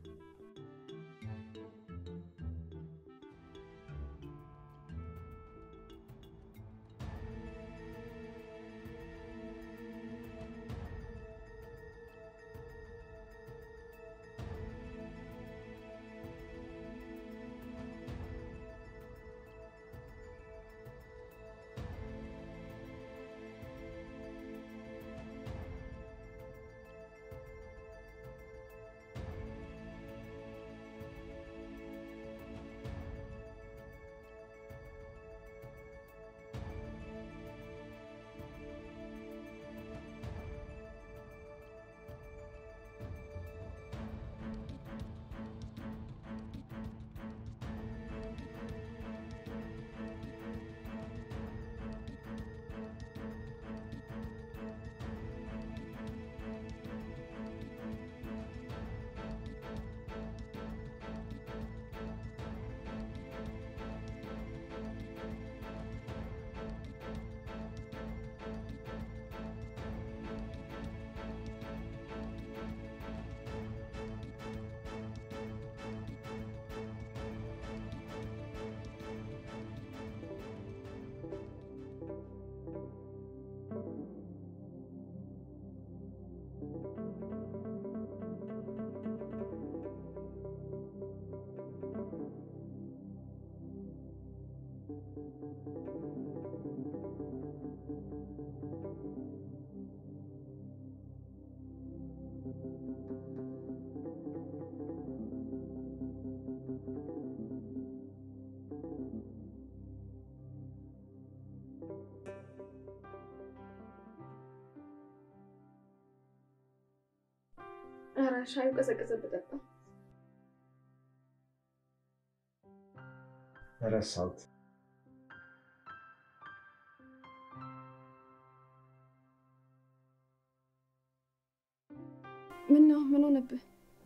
ኧረ ሻዩ ቀዘቀዘ ብጠጣ ረሳሁት። ምን ነው ምን ሆነብህ?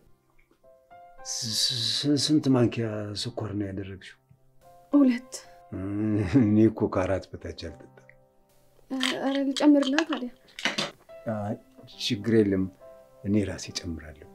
ስ- ስ- ስንት ማንኪያ ስኳር ነው ያደረግሽው? ሁለት። እኔ እኮ ከአራት በታች አልጠጣም። ኧረ ልጨምርልህ ታዲያ። አይ፣ ችግር የለም እኔ ራሴ ጨምራለሁ።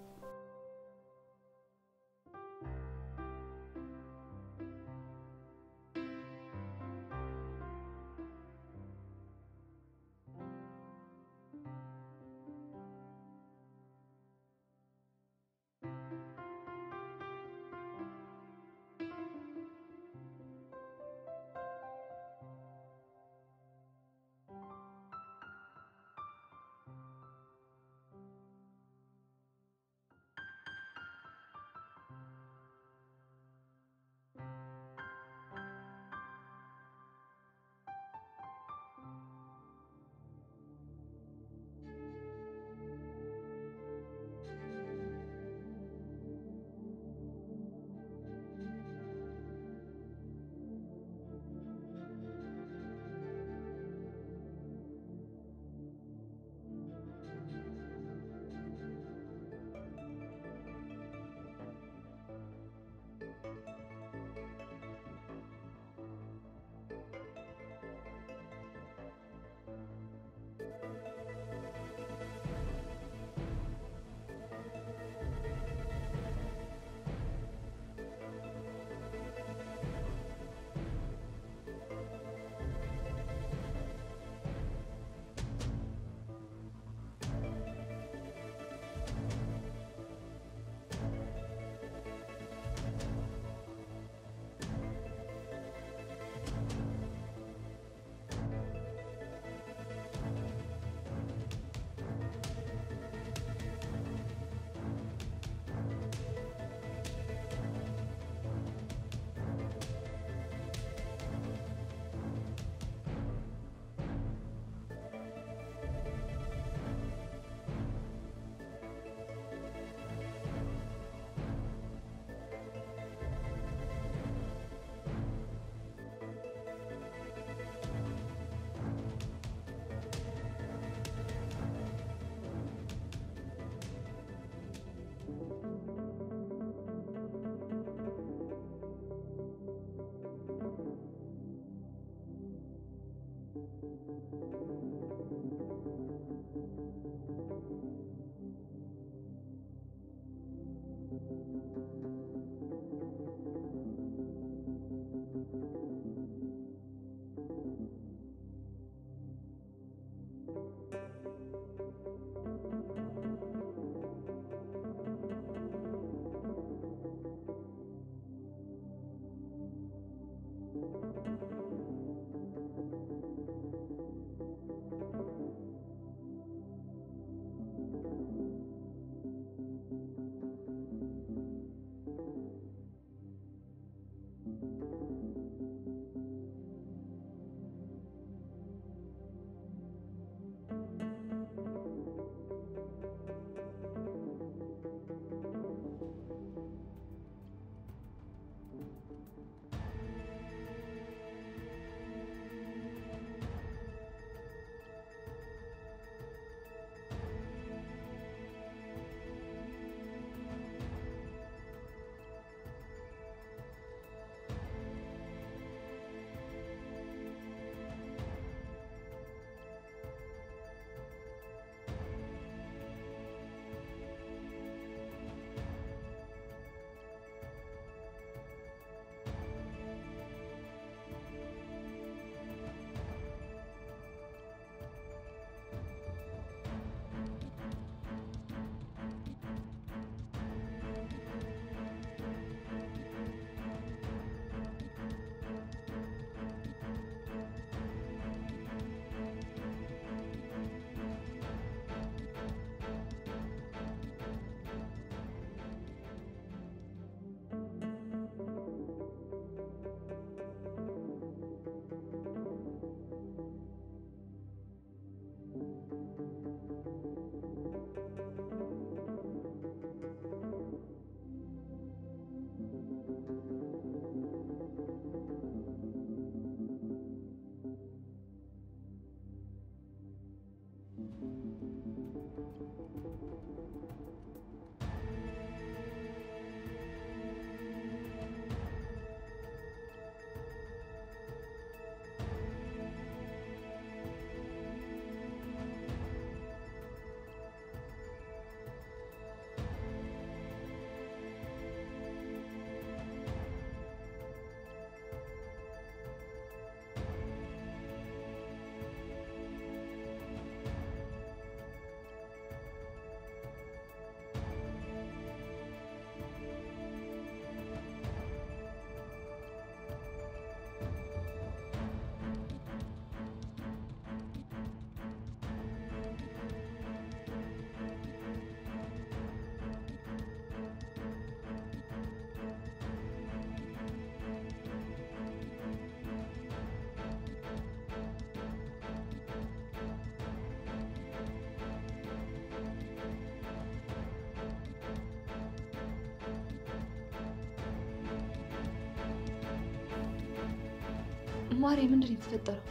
ማሬ ምንድን ነው የተፈጠረው?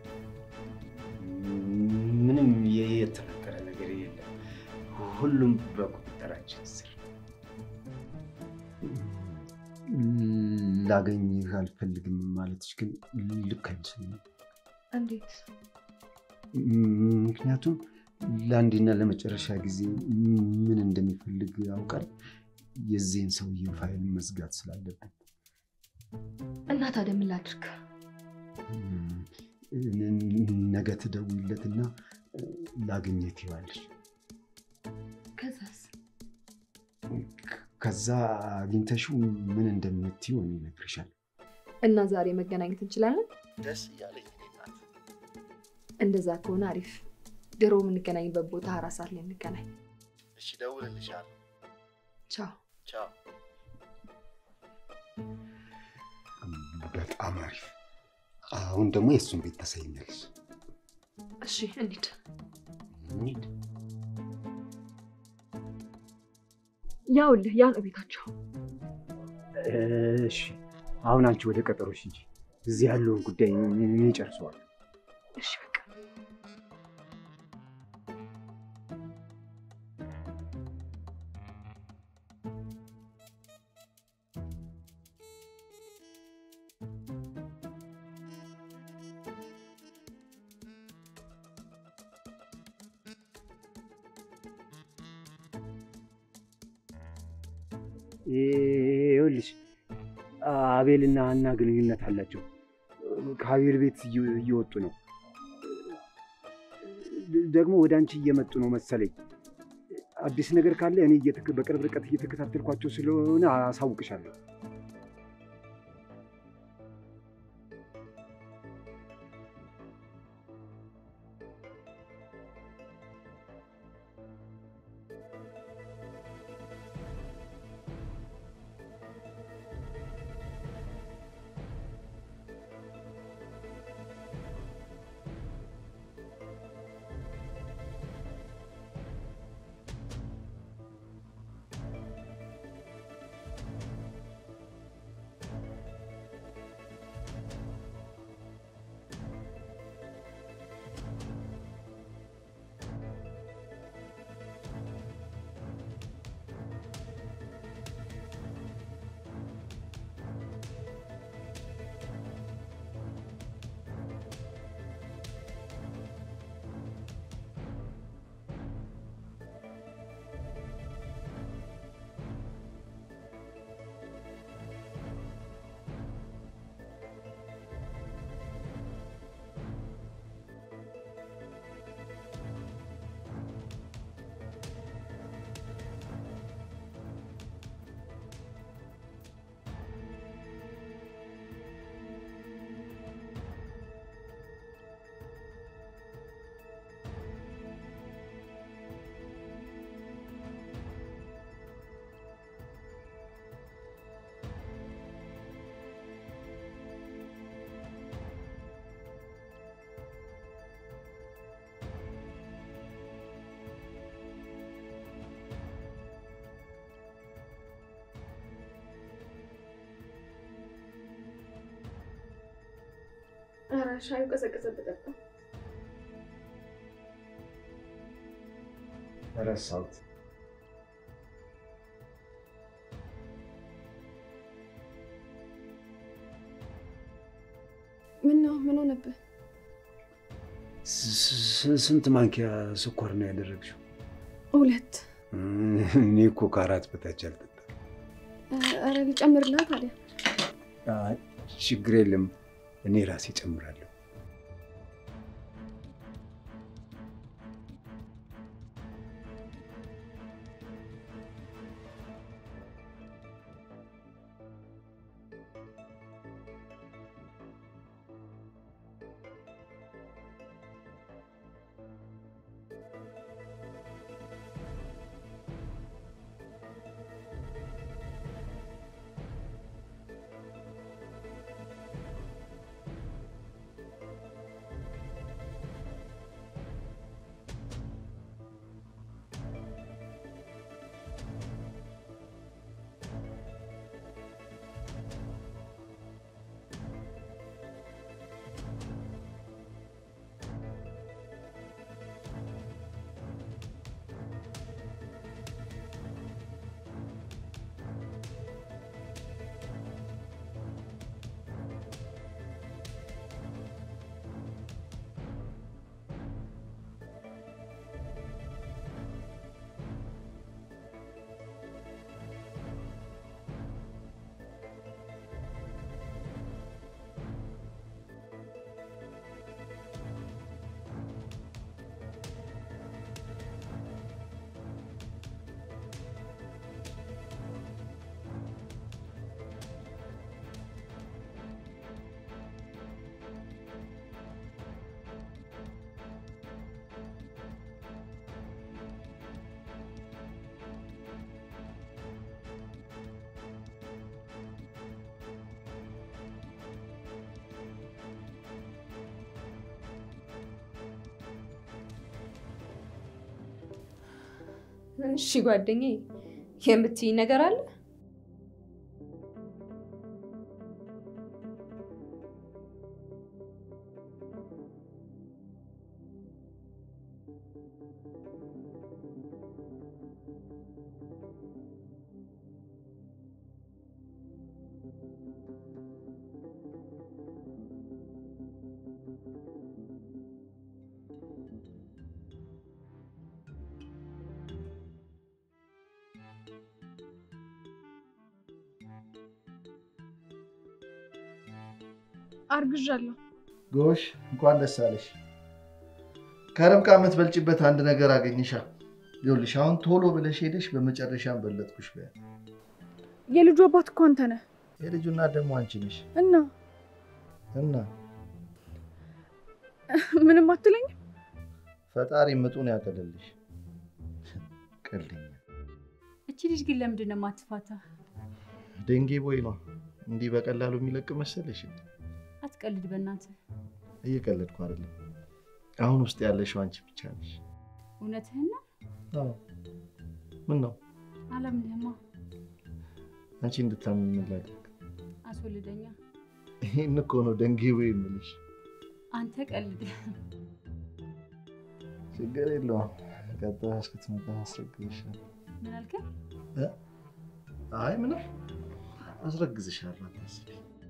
ምንም የተፈጠረ ነገር የለም። ሁሉም በቁጥጥራችን ስር። ላገኝህ አልፈልግም ማለትሽ ግን ልክ አይመስለኝም። እንዴት? ምክንያቱም ለአንዴና ለመጨረሻ ጊዜ ምን እንደሚፈልግ ያውቃል። የዚህን ሰውዬ ፋይል መዝጋት ስላለብን እና ታዲያ ምን ላድርግ? ነገ ትደውይለትና ላግኘት ይዋለሽ። ከዛስ? ከዛ አግኝተሽው ምን እንደምትይው እኔ እነግርሻለሁ። እና ዛሬ መገናኘት እንችላለን? ደስ እያለኝ ናት። እንደዛ ከሆነ አሪፍ። ድሮ የምንገናኝበት ቦታ አራት ሰዓት ላይ እንገናኝ። እሺ፣ እደውልልሻለሁ። ቻው። ቻው። በጣም አሪፍ። አሁን ደግሞ የእሱን ቤት ታሳይኛለሽ። እሺ እንሂድ። እንሂድ። ያውልህ ያ ነው ቤታቸው። እሺ አሁን አንቺ ወደ ቀጠሮሽ እንጂ እዚህ ያለውን ጉዳይ እኔ ጨርሰዋል። እሺ በቃ ይኸውልሽ አቤልና ሀና ግንኙነት አላቸው። ከአቤል ቤት እየ- እየወጡ ነው። ደግሞ ወደ አንቺ እየመጡ ነው መሰለኝ። አዲስ ነገር ካለ እኔ እየተከ- በቅርብ ርቀት እየተከታተልኳቸው ስለሆነ አሳውቅሻለሁ። ኧረ ሻዩ ቀዘቀዘ በጠጣ ረሳሁት። ምን ነው ምን ሆነብህ? ስ- ስ- ስንት ማንኪያ ስኳር ነው ያደረግሽው? ሁለት እኔ እኮ ከአራት በታች አልጠጣም። ኧረ ልጨምርልህ ታዲያ አይ፣ ችግር የለም እኔ ራሴ ጨምራለሁ። እሺ ጓደኛዬ፣ የምትይኝ ነገር አለ? አርግዣለሁ። ጎሽ እንኳን ደስ አለሽ። ከርብቃ የምትበልጭበት አንድ ነገር አገኘሻ። ይኸውልሽ አሁን ቶሎ ብለሽ ሄደሽ በመጨረሻም በለጥኩሽ በያ የልጁ አባት እኮ አንተ ነህ የልጁ እናት ደግሞ አንቺ ነሽ እና እና ምንም አትለኝም? ፈጣሪ ምጡን ያቀልልሽ። ቀልኛ እቺ ልጅ ግን ለምንድን ነው የማትፋታ? ደንጌ ቦይ ነው እንዲህ በቀላሉ የሚለቅ መሰለሽ? አትቀልድ በእናትህ። እየቀለድኩ አይደለም። አሁን ውስጥ ያለሽው አንቺ ብቻ ነሽ። እውነትህን ነው? አዎ። ምን ነው አላምንህማ። አንቺ እንድታምን ምን ላድርግ? አስወልደኛ። ይህን እኮ ነው ደንጌ ቦይ የምልሽ። አንተ ቀልድ። ችግር የለውም። ቀጥታ እስክትመጣ አስረግዝሻለሁ። ምን አልከኝ? እ? አይ ምንም አስረግዝሻለሁ፣ አታስቢ።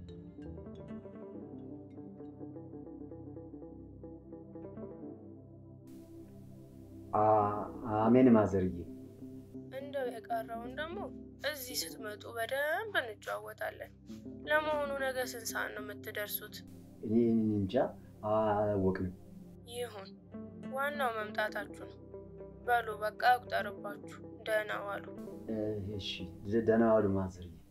አሜን ማዘርዬ። እንደው የቀረውን ደግሞ እዚህ ስትመጡ በደንብ እንጨዋወታለን። ለመሆኑ ነገ ስንት ሰዓት ነው የምትደርሱት? እኔ እንጃ አላወቅንም። ይሁን፣ ዋናው መምጣታችሁ ነው። በሉ በቃ ያቁጠርባችሁ። ደህና ዋሉ። እሺ ደህና ዋሉ ማዘርዬ።